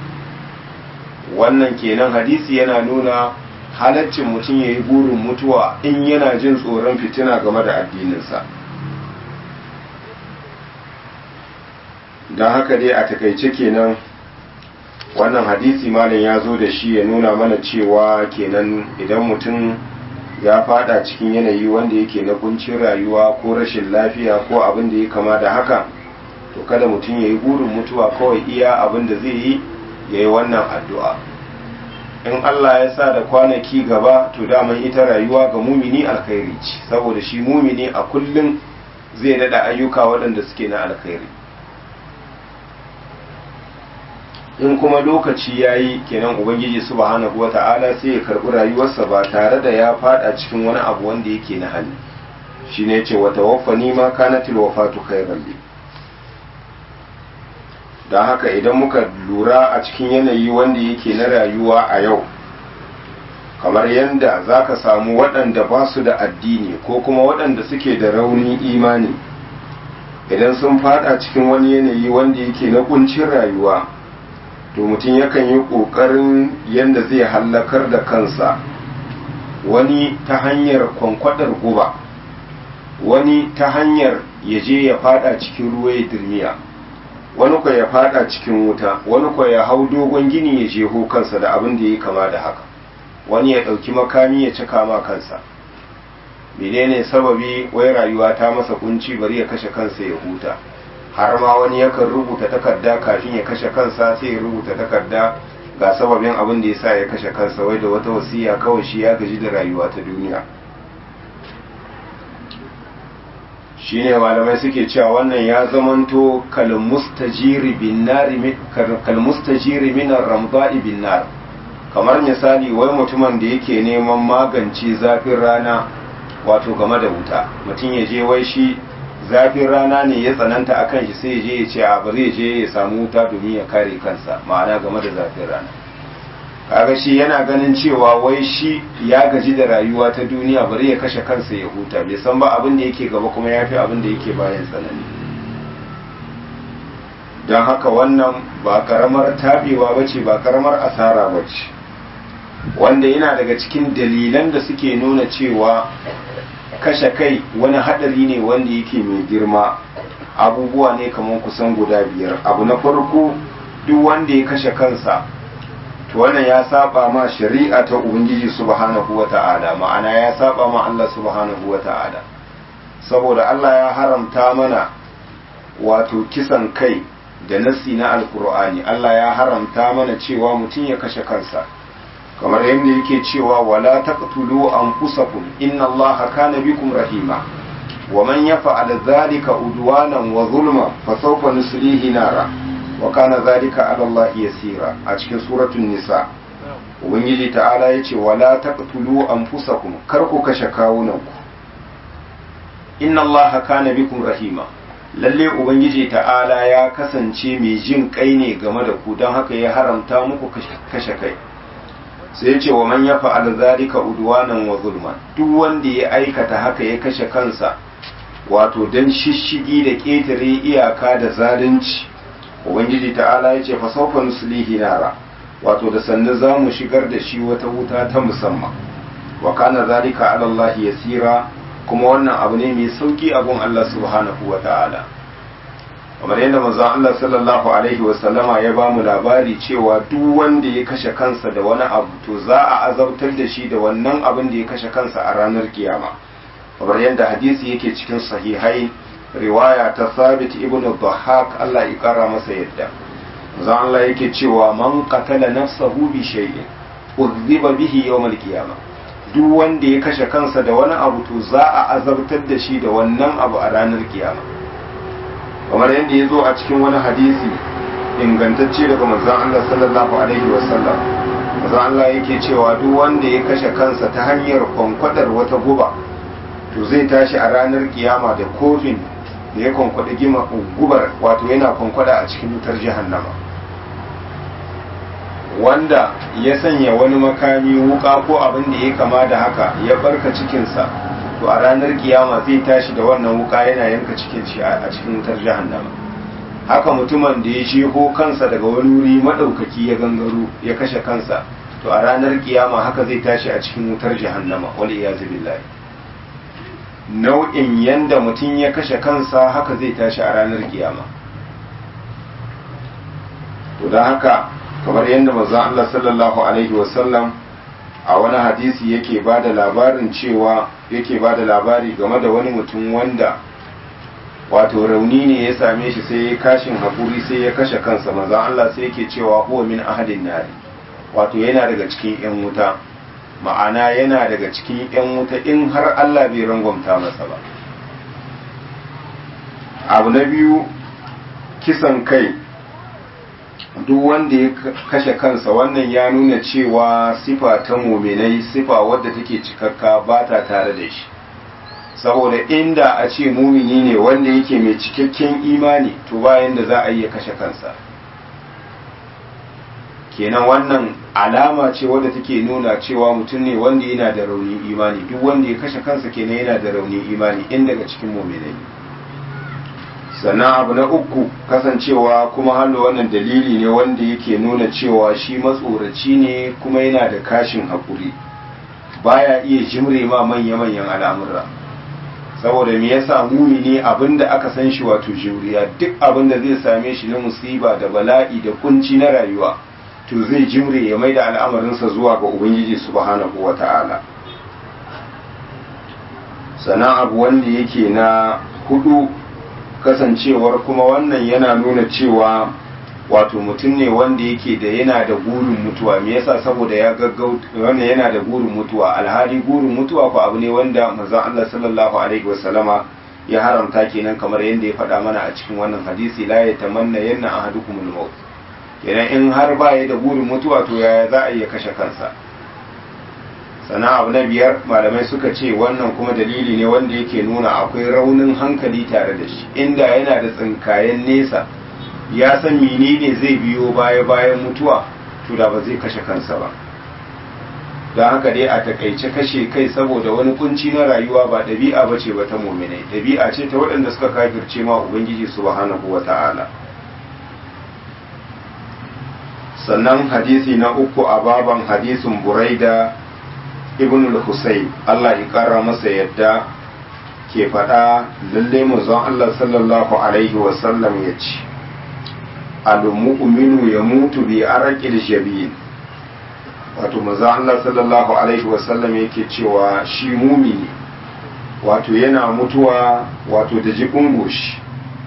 wannan kenan hadisi yana nuna halaccin mutum ya yi burin mutuwa in yana jin tsoron fitina game da addininsa don haka dai a takaice kenan wannan hadisi malam ya zo da shi ya nuna mana cewa kenan idan mutum ya fada cikin yanayi wanda yake na kuncin rayuwa ko rashin lafiya ko abin da ya kama da haka to kada mutum ya yi burin mutuwa kawai iya abin da zai yi ya yi wannan addu'a in Allah ya sa da kwanaki gaba to daman ita rayuwa ga mumini alkhairi ce saboda shi mumini a kullum zai dada ayyuka waɗanda suke na alkhairi in kuma lokaci ya yi kenan ubangiji subhanahu wata'ala sai ya karɓi rayuwarsa ba tare da ya fada cikin wani abu wanda yake na hali shi ne ce wata wafa ma kanatil wafatu khairan li don haka idan muka lura a cikin yanayi wanda yake na rayuwa a yau kamar yadda za ka samu waɗanda ba su da addini ko kuma waɗanda suke da raunin imani idan sun fada cikin wani yanayi wanda yake na kuncin rayuwa to mutum yakan yi ƙoƙarin yadda zai hallakar da kansa wani ta hanyar kwankwadar guba wani ta hanyar ya je ya fada cikin ruwa ya dirmiya wani kwa ya fada cikin wuta wani kwa ya hau dogon gini ya jeho kansa da abin da ya kama da haka wani ya ɗauki makami ya cika ma kansa menene sababi wai rayuwa ta masa kunci bari ya kashe kansa ya huta har ma wani yakan rubuta takarda kafin ya kashe kansa sai ya rubuta takarda ga sababin abin da ya sa ya kashe kansa wai da wata wasiya kawai shi ya gaji da rayuwa ta duniya shine malamai suke cewa wannan ya zamanto kalmustajiri bin nari kalmustajiri min ramda'i bin nar kamar misali wai mutumin da yake neman magance zafin rana wato game da wuta mutum ya je wai shi zafin rana ne ya tsananta a kan shi sai ya je ya ce a bari ya je ya samu wuta domin ya kare kansa ma'ana game da zafin rana kaga shi yana ganin cewa wai shi ya gaji da rayuwa ta duniya bari ya kashe kansa ya huta bai san ba abin da yake gaba kuma ya fi abin da yake bayan tsanani don haka wannan ba karamar tabewa ba ce ba karamar asara ba ce wanda yana daga cikin dalilan da suke nuna cewa kashe kai wani hadari ne wanda yake mai girma abubuwa ne kamar kusan guda biyar abu na farko duk wanda ya kashe kansa to wannan ya saba ma shari'a ta ubangiji subhanahu wata'ala ma'ana ya saba ma Allah subhanahu wata'ala saboda Allah ya haramta mana wato kisan kai da nasi na alkur'ani Allah ya haramta mana cewa mutum ya kashe kansa kamar yadda yake cewa wala taqtulu anfusakum inna Allaha kana bikum rahima wa man yaf'al dhalika udwanan wa zulma fa sawfa nuslihi nara wa kana dhalika 'ala Allah yasira a cikin suratul nisa ubangiji ta'ala yace wala taqtulu anfusakum kar ku kashe kawunanku inna Allaha kana bikum rahima lalle ubangiji ta'ala ya kasance mai jin kai ne game da ku don haka ya haramta muku kashe kai sai ce wa man ya fa'al zalika udwanan wa zulman duk wanda ya aikata haka ya kashe kansa wato dan shishigi da ƙetare iyaka da zalunci ubangiji ta'ala ya ce fa sawfa nuslihi nara wato da sannu za mu shigar da shi wata wuta ta musamman wa kana zalika ala Allah yasira kuma wannan abu ne mai sauki abun Allah subhanahu wa ta'ala kamar yadda manzon Allah sallallahu alaihi wa sallama ya ba mu labari cewa duk wanda ya kashe kansa da wani abu to za a azabtar da shi da wannan abin da ya kashe kansa a ranar kiyama kamar yadda hadisi yake cikin sahihai riwaya ta Sabit ibn Dhahhak Allah ya kara masa yadda manzon Allah yake cewa man qatala nafsahu bi shay'in udhiba bihi yawm al-qiyamah duk wanda ya kashe kansa da wani abu to za a azabtar da shi da wannan abu a ranar kiyama kamar yadda ya zo a cikin wani hadisi ingantacce daga manzon Allah sallallahu alaihi wasallam manzon Allah yake cewa duk wanda ya kashe kansa ta hanyar kwankwadar wata guba to zai tashi a ranar kiyama da kofin da ya kwankwada gima gubar wato yana kwankwada a cikin wutar jahannama wanda ya sanya wani makami wuka ko abin da ya kama da haka ya barka cikinsa to a ranar kiyama zai tashi da wannan wuka yana yanka cikin shi a cikin wutar jahannama haka mutumin da ya jeho kansa daga wani wuri madaukaki ya gangaro ya kashe kansa to a ranar kiyama haka zai tashi a cikin wutar jahannama wal iyazu billahi nau'in yanda mutum ya kashe kansa haka zai tashi a ranar kiyama to don haka kamar yadda manzon Allah sallallahu alaihi wasallam a wani hadisi yake ba da labarin cewa yake ba da labari game da wani mutum wanda wato rauni ne ya same shi sai ya kashin haƙuri sai ya kashe kansa manzon Allah sai yake cewa huwa min ahadin nari wato yana daga cikin yan wuta ma'ana yana daga cikin yan wuta in har Allah bai rangwamta masa ba abu na biyu kisan kai duk wanda ya kashe kansa wannan ya nuna cewa sifa ta muminai sifa wadda take cikakka ba ta tare da shi saboda inda a ce mumini ne wanda yake mai cikakken imani to bayan da za a yi ya kashe kansa kenan wannan alama ce wadda take nuna cewa mutum ne wanda yana da rauni imani duk wanda ya kashe kansa kenan yana da rauni imani in daga cikin muminai sannan abu na uku kasancewa kuma hannu wannan dalili ne wanda yake nuna cewa shi matsoraci ne kuma yana da kashin haƙuri baya iya jimre ma manya-manyan al'amura saboda me yasa mumini abinda aka san shi wato juriya duk abinda zai same shi na musiba da bala'i da kunci na rayuwa to zai jimre ya mai da al'amarinsa zuwa ga ubangiji subhanahu wa ta'ala sannan abu wanda yake na hudu kasancewar kuma wannan yana nuna cewa wato mutum ne wanda yake da yana da gurin mutuwa me yasa saboda ya gaggau wannan yana da gurin mutuwa alhali gurin mutuwa ko abu ne wanda manzon Allah sallallahu alaihi wasallama ya haramta kenan kamar yadda ya faɗa mana a cikin wannan hadisi la yatamanna yanna ahadukumul maut kenan in har ba ya da burin mutuwa to yaya za a iya kashe kansa sana abu na biyar malamai suka ce wannan kuma dalili ne wanda yake nuna akwai raunin hankali tare da shi inda yana da tsinkayen nesa ya san menene zai biyo baya bayan mutuwa to da ba zai kashe kansa ba don haka dai a takaice kashe kai saboda wani kunci na rayuwa ba ɗabi'a ba ce ba ta muminai ɗabi'a ce ta waɗanda suka kafirce ma ubangiji subhanahu wa ta'ala sannan hadisi na uku a baban hadisin buraida ibn al-husayn Allah ya kara masa yadda ke faɗa lalle manzon Allah sallallahu alaihi wa sallam ya ce al-mu'minu yamutu bi araqil jabin wato manzon Allah sallallahu alaihi wa sallam yake cewa shi mumini wato yana mutuwa wato da jibin goshi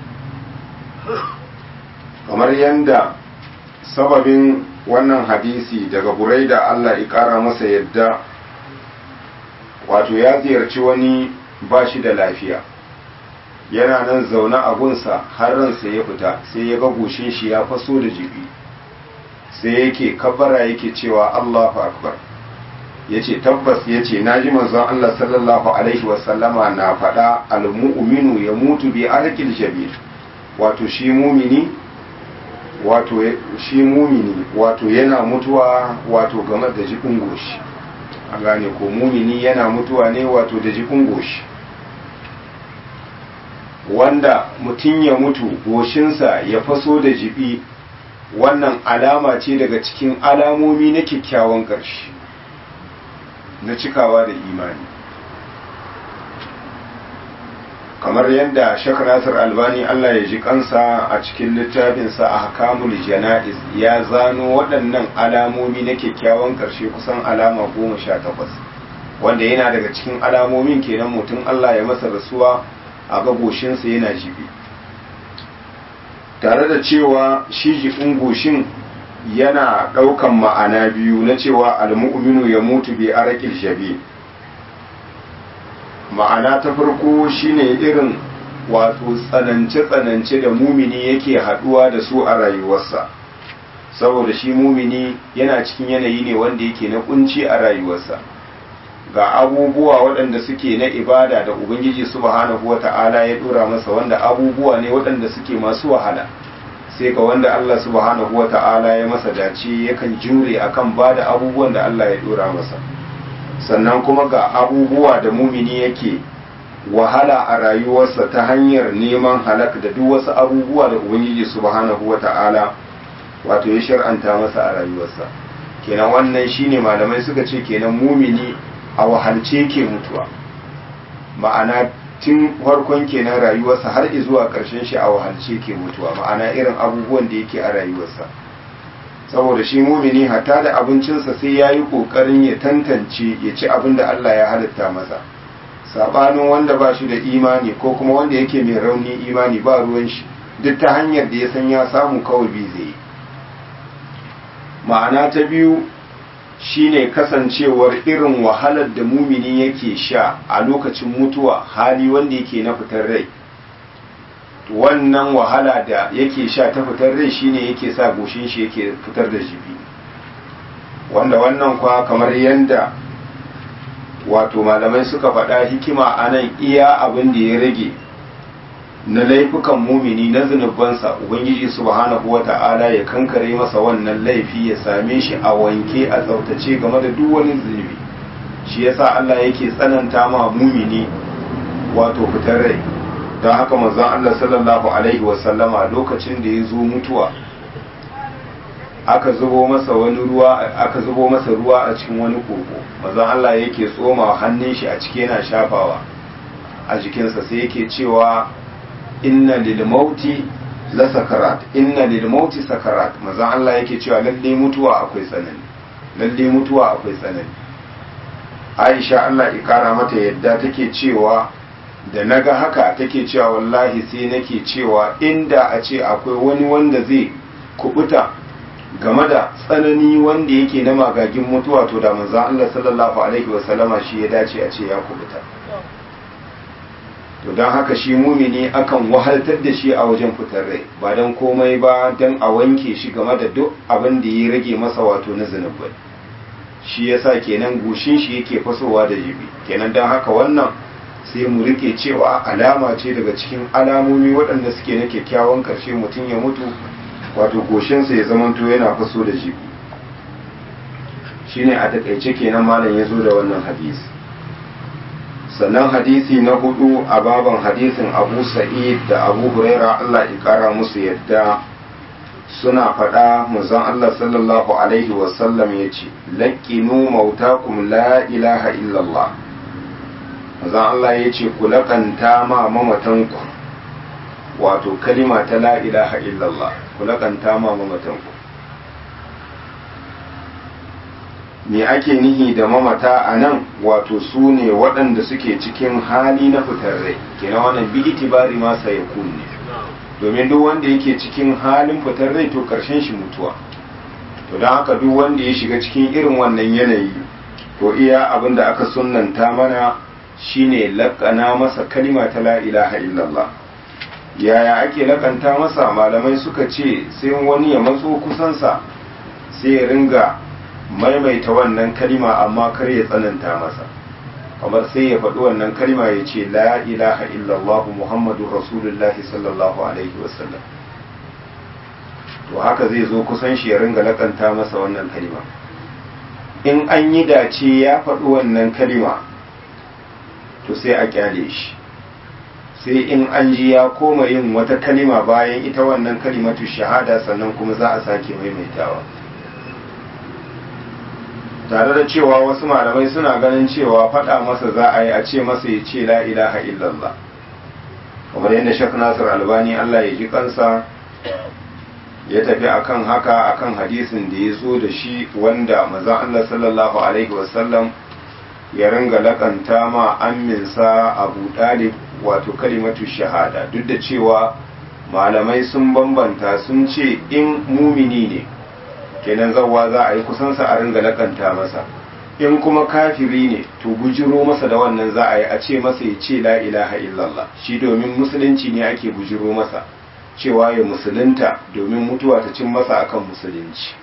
kamar yanda sababin wannan hadisi daga buraida Allah ya ƙara masa yadda wato ya ziyarci wani ba shi da lafiya yana nan zaune a gunsa har ransa ya fita sai ya ga goshin shi ya faso da jibi sai yake kabbara yake cewa Allahu akbar yace tabbas yace naji manzon Allah sallallahu alaihi wasallama na faɗa al-mu'minu yamutu bi arqil jabir wato shi mumini wato shi mumini wato yana mutuwa wato game da jikin goshi an gane ko mumini yana mutuwa ne wato da jikin goshi wanda mutum ya mutu goshinsa ya faso da jibi wannan alama ce daga cikin alamomi na kyakkyawan ƙarshe na cikawa da imani kamar yadda shek nasir albani allah ya ji kansa a cikin littafinsa a hakamul jana'iz ya zano waɗannan alamomi na kyakkyawan ƙarshe kusan alama goma sha takwas wanda yana daga cikin alamomin kenan mutum allah ya masa rasuwa a gagoshinsa yana jibi tare da cewa shi jibin goshin yana ɗaukan ma'ana biyu na cewa almu'minu ya mutu bi arakil shabi ma'ana ta farko shine irin wato tsanance-tsanance da mumini yake haduwa da su a rayuwarsa saboda shi mumini yana cikin yanayi ne wanda yake na kunci a rayuwarsa ga abubuwa waɗanda suke na ibada da ubangiji subhanahu wata'ala ya dora masa wanda abubuwa ne waɗanda suke masu wahala sai ga wanda Allah subhanahu wata'ala ya masa dace yakan jure akan bada abubuwan da Allah ya dora masa sannan kuma ga abubuwa da mumini yake wahala a rayuwarsa ta hanyar neman halak da duk wasu abubuwa da ubangiji subhanahu wata'ala wato ya shar'anta masa a rayuwarsa kenan wannan shine malamai suka ce kenan mumini a wahalce ke mutuwa ma'ana tun farkon kenan rayuwarsa har zuwa ƙarshen shi a wahalce ke mutuwa ma'ana irin abubuwan da yake a rayuwarsa saboda shi mumini hatta da abincinsa sai ya yi ƙoƙarin ya tantance ya ci abin da Allah ya halitta masa saɓanin wanda ba shi da imani ko kuma wanda yake mai rauni imani ba ruwan shi duk ta hanyar da ya san ya samu kawai bi zai ma'ana ta biyu shine kasancewar irin wahalar da mumini yake sha a lokacin mutuwa hali wanda yake na fitar rai wannan wahala da yake sha ta fitar rai shine yake sa goshin shi yake fitar da jibi wanda wannan kwa kamar yanda wato malamai suka faɗa hikima a nan iya abin da ya rage na laifukan mumini na zunubansa ubangiji subhanahu wata'ala ya kankare masa wannan laifi ya same shi a wanke a tsaftace game da duk wani zunubi shi yasa Allah yake tsananta ma mumini wato fitar rai don haka manzon Allah sallallahu alaihi wasallama lokacin da ya zo mutuwa aka zubo masa wani ruwa aka zubo masa ruwa a cikin wani koko manzon Allah yake tsoma hannun shi a ciki yana shafawa a jikinsa sai yake cewa inna lil mauti la sakarat inna lil mauti sakarat manzon Allah yake cewa lalle mutuwa akwai tsanani lalle mutuwa akwai tsanani Aisha Allah ya kara mata yadda take cewa da naga haka take cewa wallahi sai nake cewa inda a ce akwai wani wanda zai kubuta game da tsanani wanda yake na magagin mutuwa to da manzon Allah sallallahu alaihi wasallama shi ya dace a ce ya kubuta to don haka shi mumini akan wahaltar da shi a wajen fitar rai ba don komai ba don a wanke shi game da duk abin da ya rage masa wato na zunubai shi yasa kenan goshin shi yake fasowa da jibi kenan don haka wannan sai mu rike cewa alama ce daga cikin alamomi waɗanda suke na kyakkyawan karshe mutum ya mutu wato goshinsa ya zamanto yana faso da jibi shine a takaice kenan malam ya zo da wannan hadisi sannan hadisi na hudu a baban hadisin abu sa'id da abu huraira allah ya kara musu yadda suna faɗa muzan allah sallallahu alaihi wasallam ya ce laƙinu mautakum la ilaha illallah muzan allah ya ce ku laƙanta ma mamatanku wato kalima ta la ilaha illallah ku laƙanta ma mamatanku me ake nihi da mamata a nan wato su ne waɗanda suke cikin hali na fitar rai kenan wannan bi itibari ma sai ya kunne domin duk wanda yake cikin halin fitar rai to karshen shi mutuwa to don haka duk wanda ya shiga cikin irin wannan yanayi to iya abin da aka sunnanta mana shine laƙana masa kalima ta la ilaha illallah yaya ake laƙanta masa malamai suka ce sai wani ya matso kusansa sai ya ringa maimaita wannan kalima amma kar ya tsananta masa kamar sai ya faɗi wannan kalima ya ce la ilaha illallah muhammadun rasulullah sallallahu alaihi wasallam to haka zai zo kusan shi ya ringa lakanta masa wannan kalima in an yi dace ya faɗi wannan kalima to sai a kyale shi sai in an ji ya koma yin wata kalima bayan ita wannan kalimatu shahada sannan kuma za a sake maimaitawa tare da cewa wasu malamai suna ganin cewa faɗa masa za a yi a ce masa ya ce la ilaha illallah kamar yadda shek nasir albani allah ya ji kansa ya tafi akan haka akan hadisin da ya zo da shi wanda mazan allah sallallahu alaihi wasallam ya ringa lakanta ma amminsa abu dalib wato kalimatu shahada duk da cewa malamai sun bambanta sun ce in mumini ne kenan zawwa za a yi kusansa a ringa lakanta masa in kuma kafiri ne to bujiro masa da wannan za a yi a ce masa ya ce la ilaha illallah shi domin musulunci ne ake bujiro masa cewa ya musulunta domin mutuwa ta cin masa akan musulunci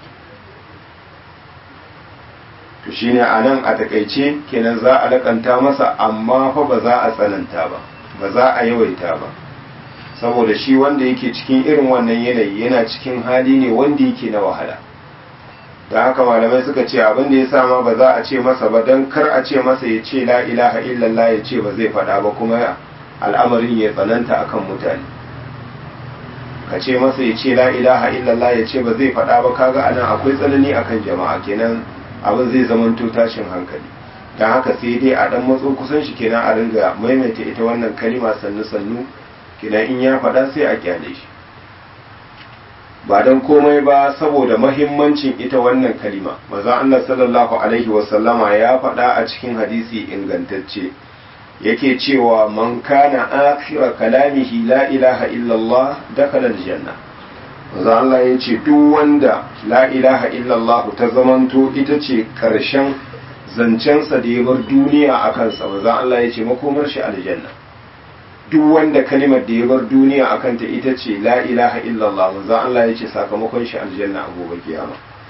to shine a nan a takaice kenan za a lakanta masa amma fa ba za a tsananta ba ba za a yawaita ba saboda shi wanda yake cikin irin wannan yanayi yana cikin hali ne wanda yake na wahala da haka malamai suka ce abin da ya sama ba za a ce masa ba don kar a ce masa ya ce la ilaha illallah ya ce ba zai faɗa ba kuma al'amarin ya tsananta akan mutane ka ce masa ya ce la ilaha illallah ya ce ba zai faɗa ba kaga anan akwai tsanani akan jama'a kenan abin zai zamanto tashin hankali don haka sai dai a dan matso kusan shi kenan a ringa maimaita ita wannan kalima sannu sannu kenan in ya faɗa sai a kyale shi ba don komai ba saboda mahimmancin ita wannan kalima maza Allah sallallahu alaihi wasallama ya faɗa a cikin hadisi ingantacce yake cewa man kana akhira kalamihi la ilaha illallah dakhala aljanna maza Allah ya ce duk wanda la ilaha illallah ta zamanto ita ce karshen zancensa da ya bar duniya a kansa maza Allah ya ce makomar shi aljanna duk wanda kalimar da ya bar duniya a kanta ita ce la ilaha illallah manzon Allah ya ce sakamakon shi aljanna a gobe kiyama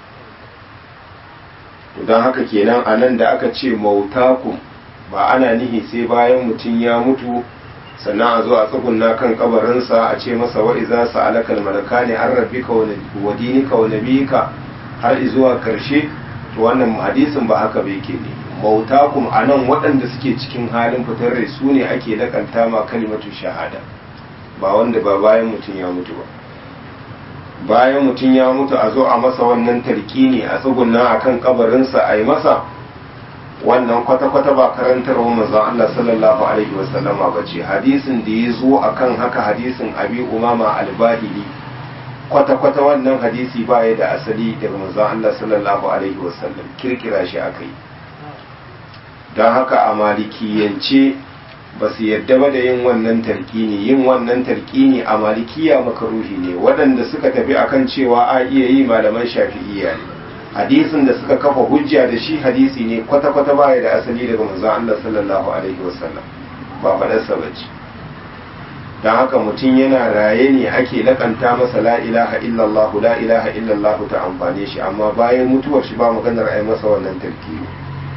to don haka kenan a nan da aka ce mautakum ba ana nihi sai bayan mutum ya mutu sannan a zo a tsugunna kan kabarinsa a ce masa wa iza sa'alaka al-malakani an rabbika wa dinika wa nabiyika har zuwa karshe to wannan hadisin ba haka bai ke ne mautakum anan waɗanda suke cikin halin fitar rai su ne ake lakanta ma kalimatu shahada ba wanda ba bayan mutum ya mutu ba bayan mutum ya mutu a zo a masa wannan tarkini a tsugunna akan kabarinsa a yi masa wannan kwata-kwata ba karantarwa manzon Allah sallallahu alaihi wasallama ba ce hadisin da ya zo akan haka hadisin abi umama albahili kwata-kwata wannan hadisi ba ya da asali daga manzon Allah sallallahu alaihi wasallam kirkira shi aka yi don haka a malikiyance ba su yadda ba da yin wannan tarkini yin wannan tarkini a malikiya makaruhi ne waɗanda suka tafi akan cewa a iya yi malaman shafi'iyya ne hadisin da suka kafa hujja da shi hadisi ne kwata-kwata baya da asali daga manzon Allah sallallahu alaihi wasallam ba faɗarsa ba ce don haka mutum yana raye ne ake lakanta masa la ilaha illallah la ilaha illallah ta amfane shi amma bayan mutuwar shi ba maganar ai masa wannan tarkibi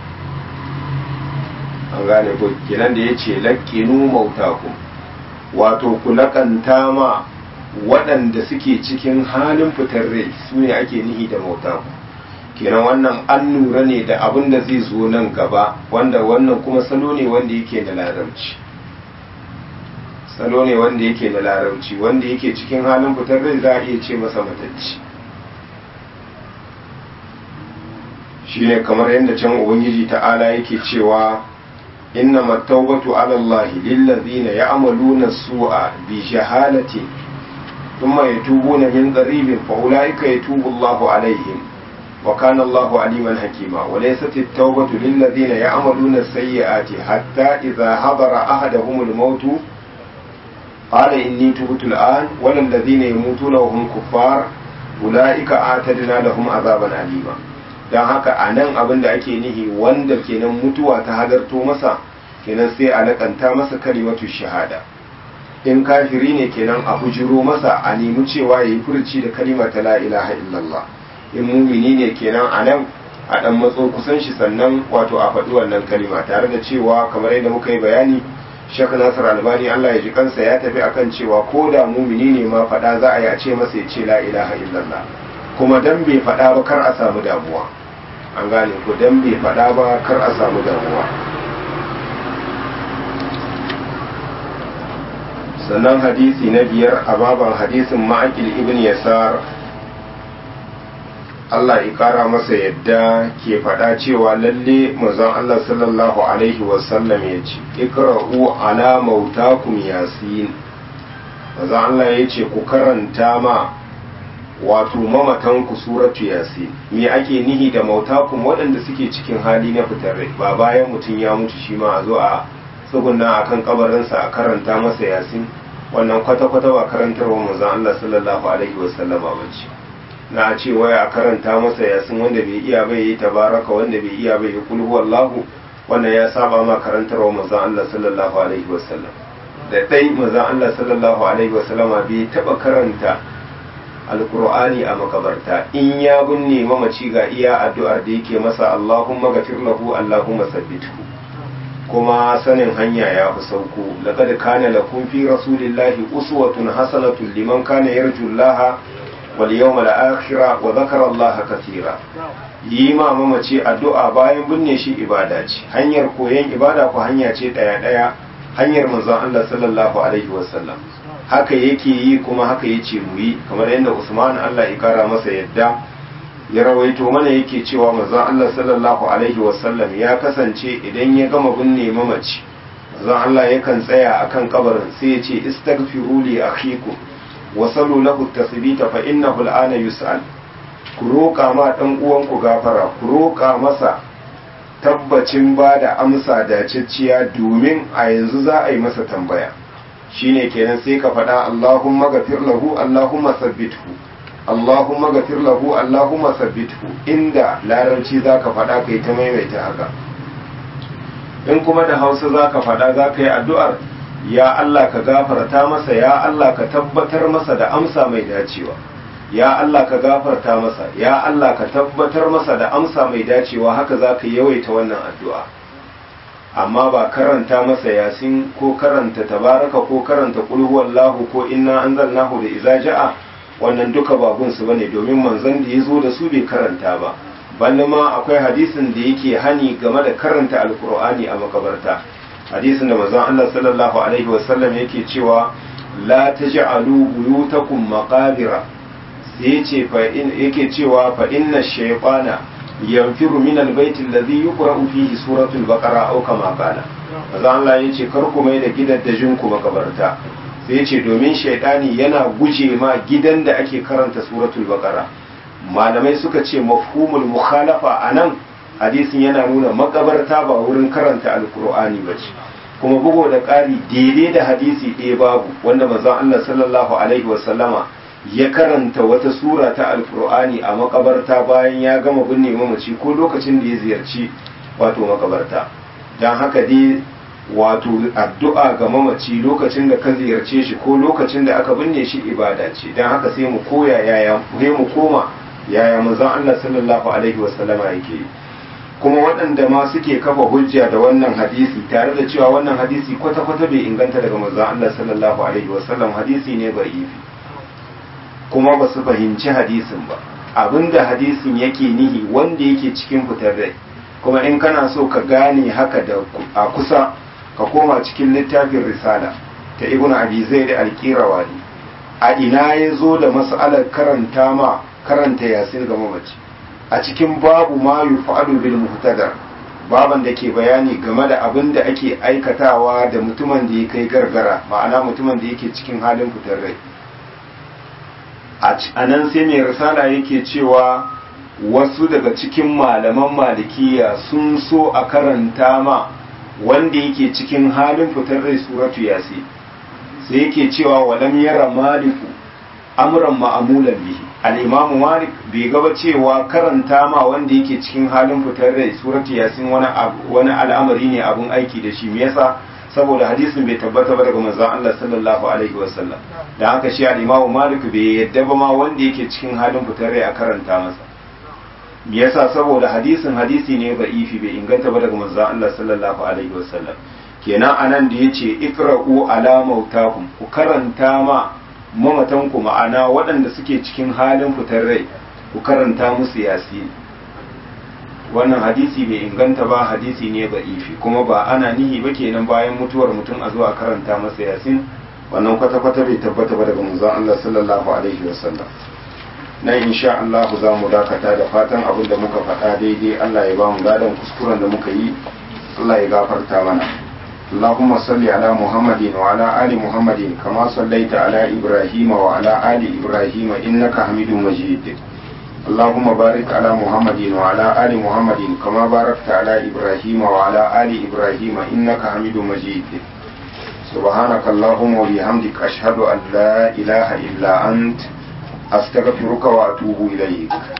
an gane ko kenan da yace laqinu mautakum wato ku lakanta ma waɗanda suke cikin halin fitar rai su ne ake nihi da mautakum kenan wannan an lura ne da abin da zai zo nan gaba wanda wannan kuma salo ne wanda yake da larabci salo ne wanda yake da larabci wanda yake cikin halin fitar rai za a iya ce masa matacci shi ne kamar yadda can ubangiji ta'ala yake cewa inna mattaubatu ala Allah lillazina ya'maluna su'a bi jahalati thumma yatubuna min qaribin fa ulaika yatubu Allahu alaihim wa kana Allahu aliman hakima wa laysat at-taubatu lillazina ya'maluna as-sayyi'ati hatta idha hadara ahaduhum al-maut قال إني تبت الآن ولا الذين يموتون وهم كفار أولئك أعتدنا لهم عذابا أليما don haka a nan abin da ake nihi wanda kenan mutuwa ta hadarto masa kenan sai a lakanta masa kalimatu shahada in kafiri ne kenan a bujiro masa a nemi cewa ya yi furci da kalima ta la ilaha illallah in mumini ne kenan a nan a dan matso kusan shi sannan wato a faɗi wannan kalima tare da cewa kamar yadda muka yi bayani Sheikh Nasir Albani Allah ya ji kansa ya tafi akan cewa ko da mumini ne ma faɗa za a yi a ce masa ya ce la ilaha illallah kuma dan bai faɗa ba kar a samu damuwa an gane ko dan bai faɗa ba kar a samu damuwa sannan hadisi na biyar a baban hadisin ma'akil ibn yasar Allah ya kara masa yadda ke faɗa cewa lalle manzon Allah sallallahu alaihi wasallam ya ce ikra'u ala mautakum yasin manzon Allah ya ce ku karanta ma wato mamatanku suratu yasin me ake nihi da mautakum waɗanda suke cikin hali na fitar rai ba bayan mutum ya mutu shi ma a zo a tsuguna a kan kabarinsa a karanta masa yasin wannan kwata-kwata ba karantarwa manzon Allah sallallahu alaihi wasallama ba ce na ce waya a karanta masa yasin wanda bai iya bai yi tabaraka wanda bai iya bai yi kulhu wallahu wannan ya saba ma karantarwa manzon Allah sallallahu alaihi wasallam da dai manzon Allah sallallahu alaihi wasallama bai taba karanta alkur'ani a makabarta in ya binne mamaci ga iya addu'ar da yake masa Allahumma gafir lahu Allahumma sabbithu kuma sanin hanya ya fi sauko laqad kana lakum fi rasulillahi uswatun hasanatun liman kana yarju Allah wal yawmal akhir wa dhakara Allah katira yi ma mamaci addu'a bayan binne shi ibada ce hanyar koyon ibada ko hanya ce daya daya hanyar manzon Allah sallallahu alaihi wasallam haka yake yi kuma haka yace mu yi kamar yadda Usman Allah ya kara masa yadda ya rawaito mana yake cewa manzon Allah sallallahu alaihi wasallam ya kasance idan ya gama binne mamaci manzon Allah yakan tsaya akan kabarin sai ya ce istaghfiru li akhikum wa sallu lahu tasbita fa innahu al'ana yus'al ku roƙa ma dan uwanku gafara ku roƙa masa tabbacin ba da amsa dacicciya domin a yanzu za a yi masa tambaya shine kenan sai ka faɗa Allahumma gafir lahu Allahumma sabbithu Allahumma gafir lahu Allahumma sabbithu inda larabci zaka faɗa kai ta maimaita haka in kuma da Hausa zaka faɗa zaka yi addu'ar ya Allah ka gafarta masa ya Allah ka tabbatar masa da amsa mai dacewa ya Allah ka gafarta masa ya Allah ka tabbatar masa da amsa mai dacewa haka zaka yawaita wannan addu'a amma ba karanta masa yasin ko karanta tabaraka ko karanta qul huwallahu ko inna anzalnahu da iza ja'a wannan duka ba gunsu bane domin manzon da ya zo da su bai karanta ba balle ma akwai hadisin da yake hani game da karanta alkur'ani a makabarta hadisin da manzon Allah sallallahu alaihi wasallam yake cewa la taj'alu buyutakum maqabira sai yace fa in yake cewa fa inna shaytana yanfiru min albayt alladhi yuqra'u fihi suratul baqara aw kama qala manzon Allah yace kar ku mai da gidaddajin ku makabarta sai yace domin shaytani yana guje ma gidan da ake karanta suratul baqara malamai suka ce mafhumul mukhalafa a nan hadisin yana nuna makabarta ba wurin karanta alkur'ani ba ce kuma bugo da ƙari daidai da hadisi ɗaya babu wanda manzon Allah sallallahu alaihi wasallama ya karanta wata sura ta alkur'ani a makabarta bayan ya gama binne mamaci ko lokacin da ya ziyarci wato makabarta don haka dai wato addu'a ga mamaci lokacin da ka ziyarce shi ko lokacin da aka binne shi ibada ce don haka sai mu koya yaya mu koma yaya manzon Allah sallallahu alaihi wasallama yake kuma waɗanda ma suke kafa hujja da wannan hadisi tare da cewa wannan hadisi kwata-kwata bai inganta daga manzon Allah sallallahu alaihi wasallam hadisi ne da'ifi kuma ba su fahimci hadisin ba abinda hadisin yake nihi wanda yake cikin fitar rai kuma in kana so ka gane haka da a kusa ka koma cikin littafin risala ta ibnu abi zaid al-qirawani a ina ya zo da mas'alar karanta ma karanta yasin ga mamaci a cikin babu ma yufa'alu bil muhtadar baban da ke bayani game da abin da ake aikatawa da mutumin da ya kai gargara ma'ana mutumin da yake cikin halin fitar rai a nan sai mai risala yake cewa wasu daga cikin malaman malikiya sun so a karanta ma wanda yake cikin halin fitar rai suratu yasi sai yake cewa walam yara maliku amran ma'amulan bihi al-imamu malik bai gaba cewa karanta ma wanda yake cikin halin fitar rai suratu yasin wani wani al'amari ne abun aiki da shi me yasa saboda hadisin bai tabbata ba daga manzon Allah sallallahu alaihi wasallam dan haka shi al-imamu malik bai yadda ba ma wanda yake cikin halin fitar rai a karanta masa me yasa saboda hadisin hadisi ne ifi bai inganta ba daga manzon Allah sallallahu alaihi wasallam kenan anan da yace ikra'u ala mautakum ku karanta ma mamatanku ma'ana waɗanda suke cikin halin fitar rai ku karanta musu yasi wannan hadisi bai inganta ba hadisi ne ba ifi kuma ba ana nihi ba kenan bayan mutuwar mutum a zuwa karanta masa yasin wannan kwata-kwata bai tabbata ba daga manzon Allah sallallahu alaihi wasallam nan insha Allah za mu dakata da fatan abin da muka faɗa daidai Allah ya ba mu gadon kuskuren da muka yi Allah ya gafarta mana اللهم صل على محمد وعلى آل محمد كما صليت على إبراهيم وعلى آل إبراهيم إنك حميد مجيد اللهم بارك على محمد وعلى آل محمد كما باركت على إبراهيم وعلى آل إبراهيم إنك حميد مجيد سبحانك اللهم وبحمدك أشهد أن لا إله إلا أنت أستغفرك وأتوب إليك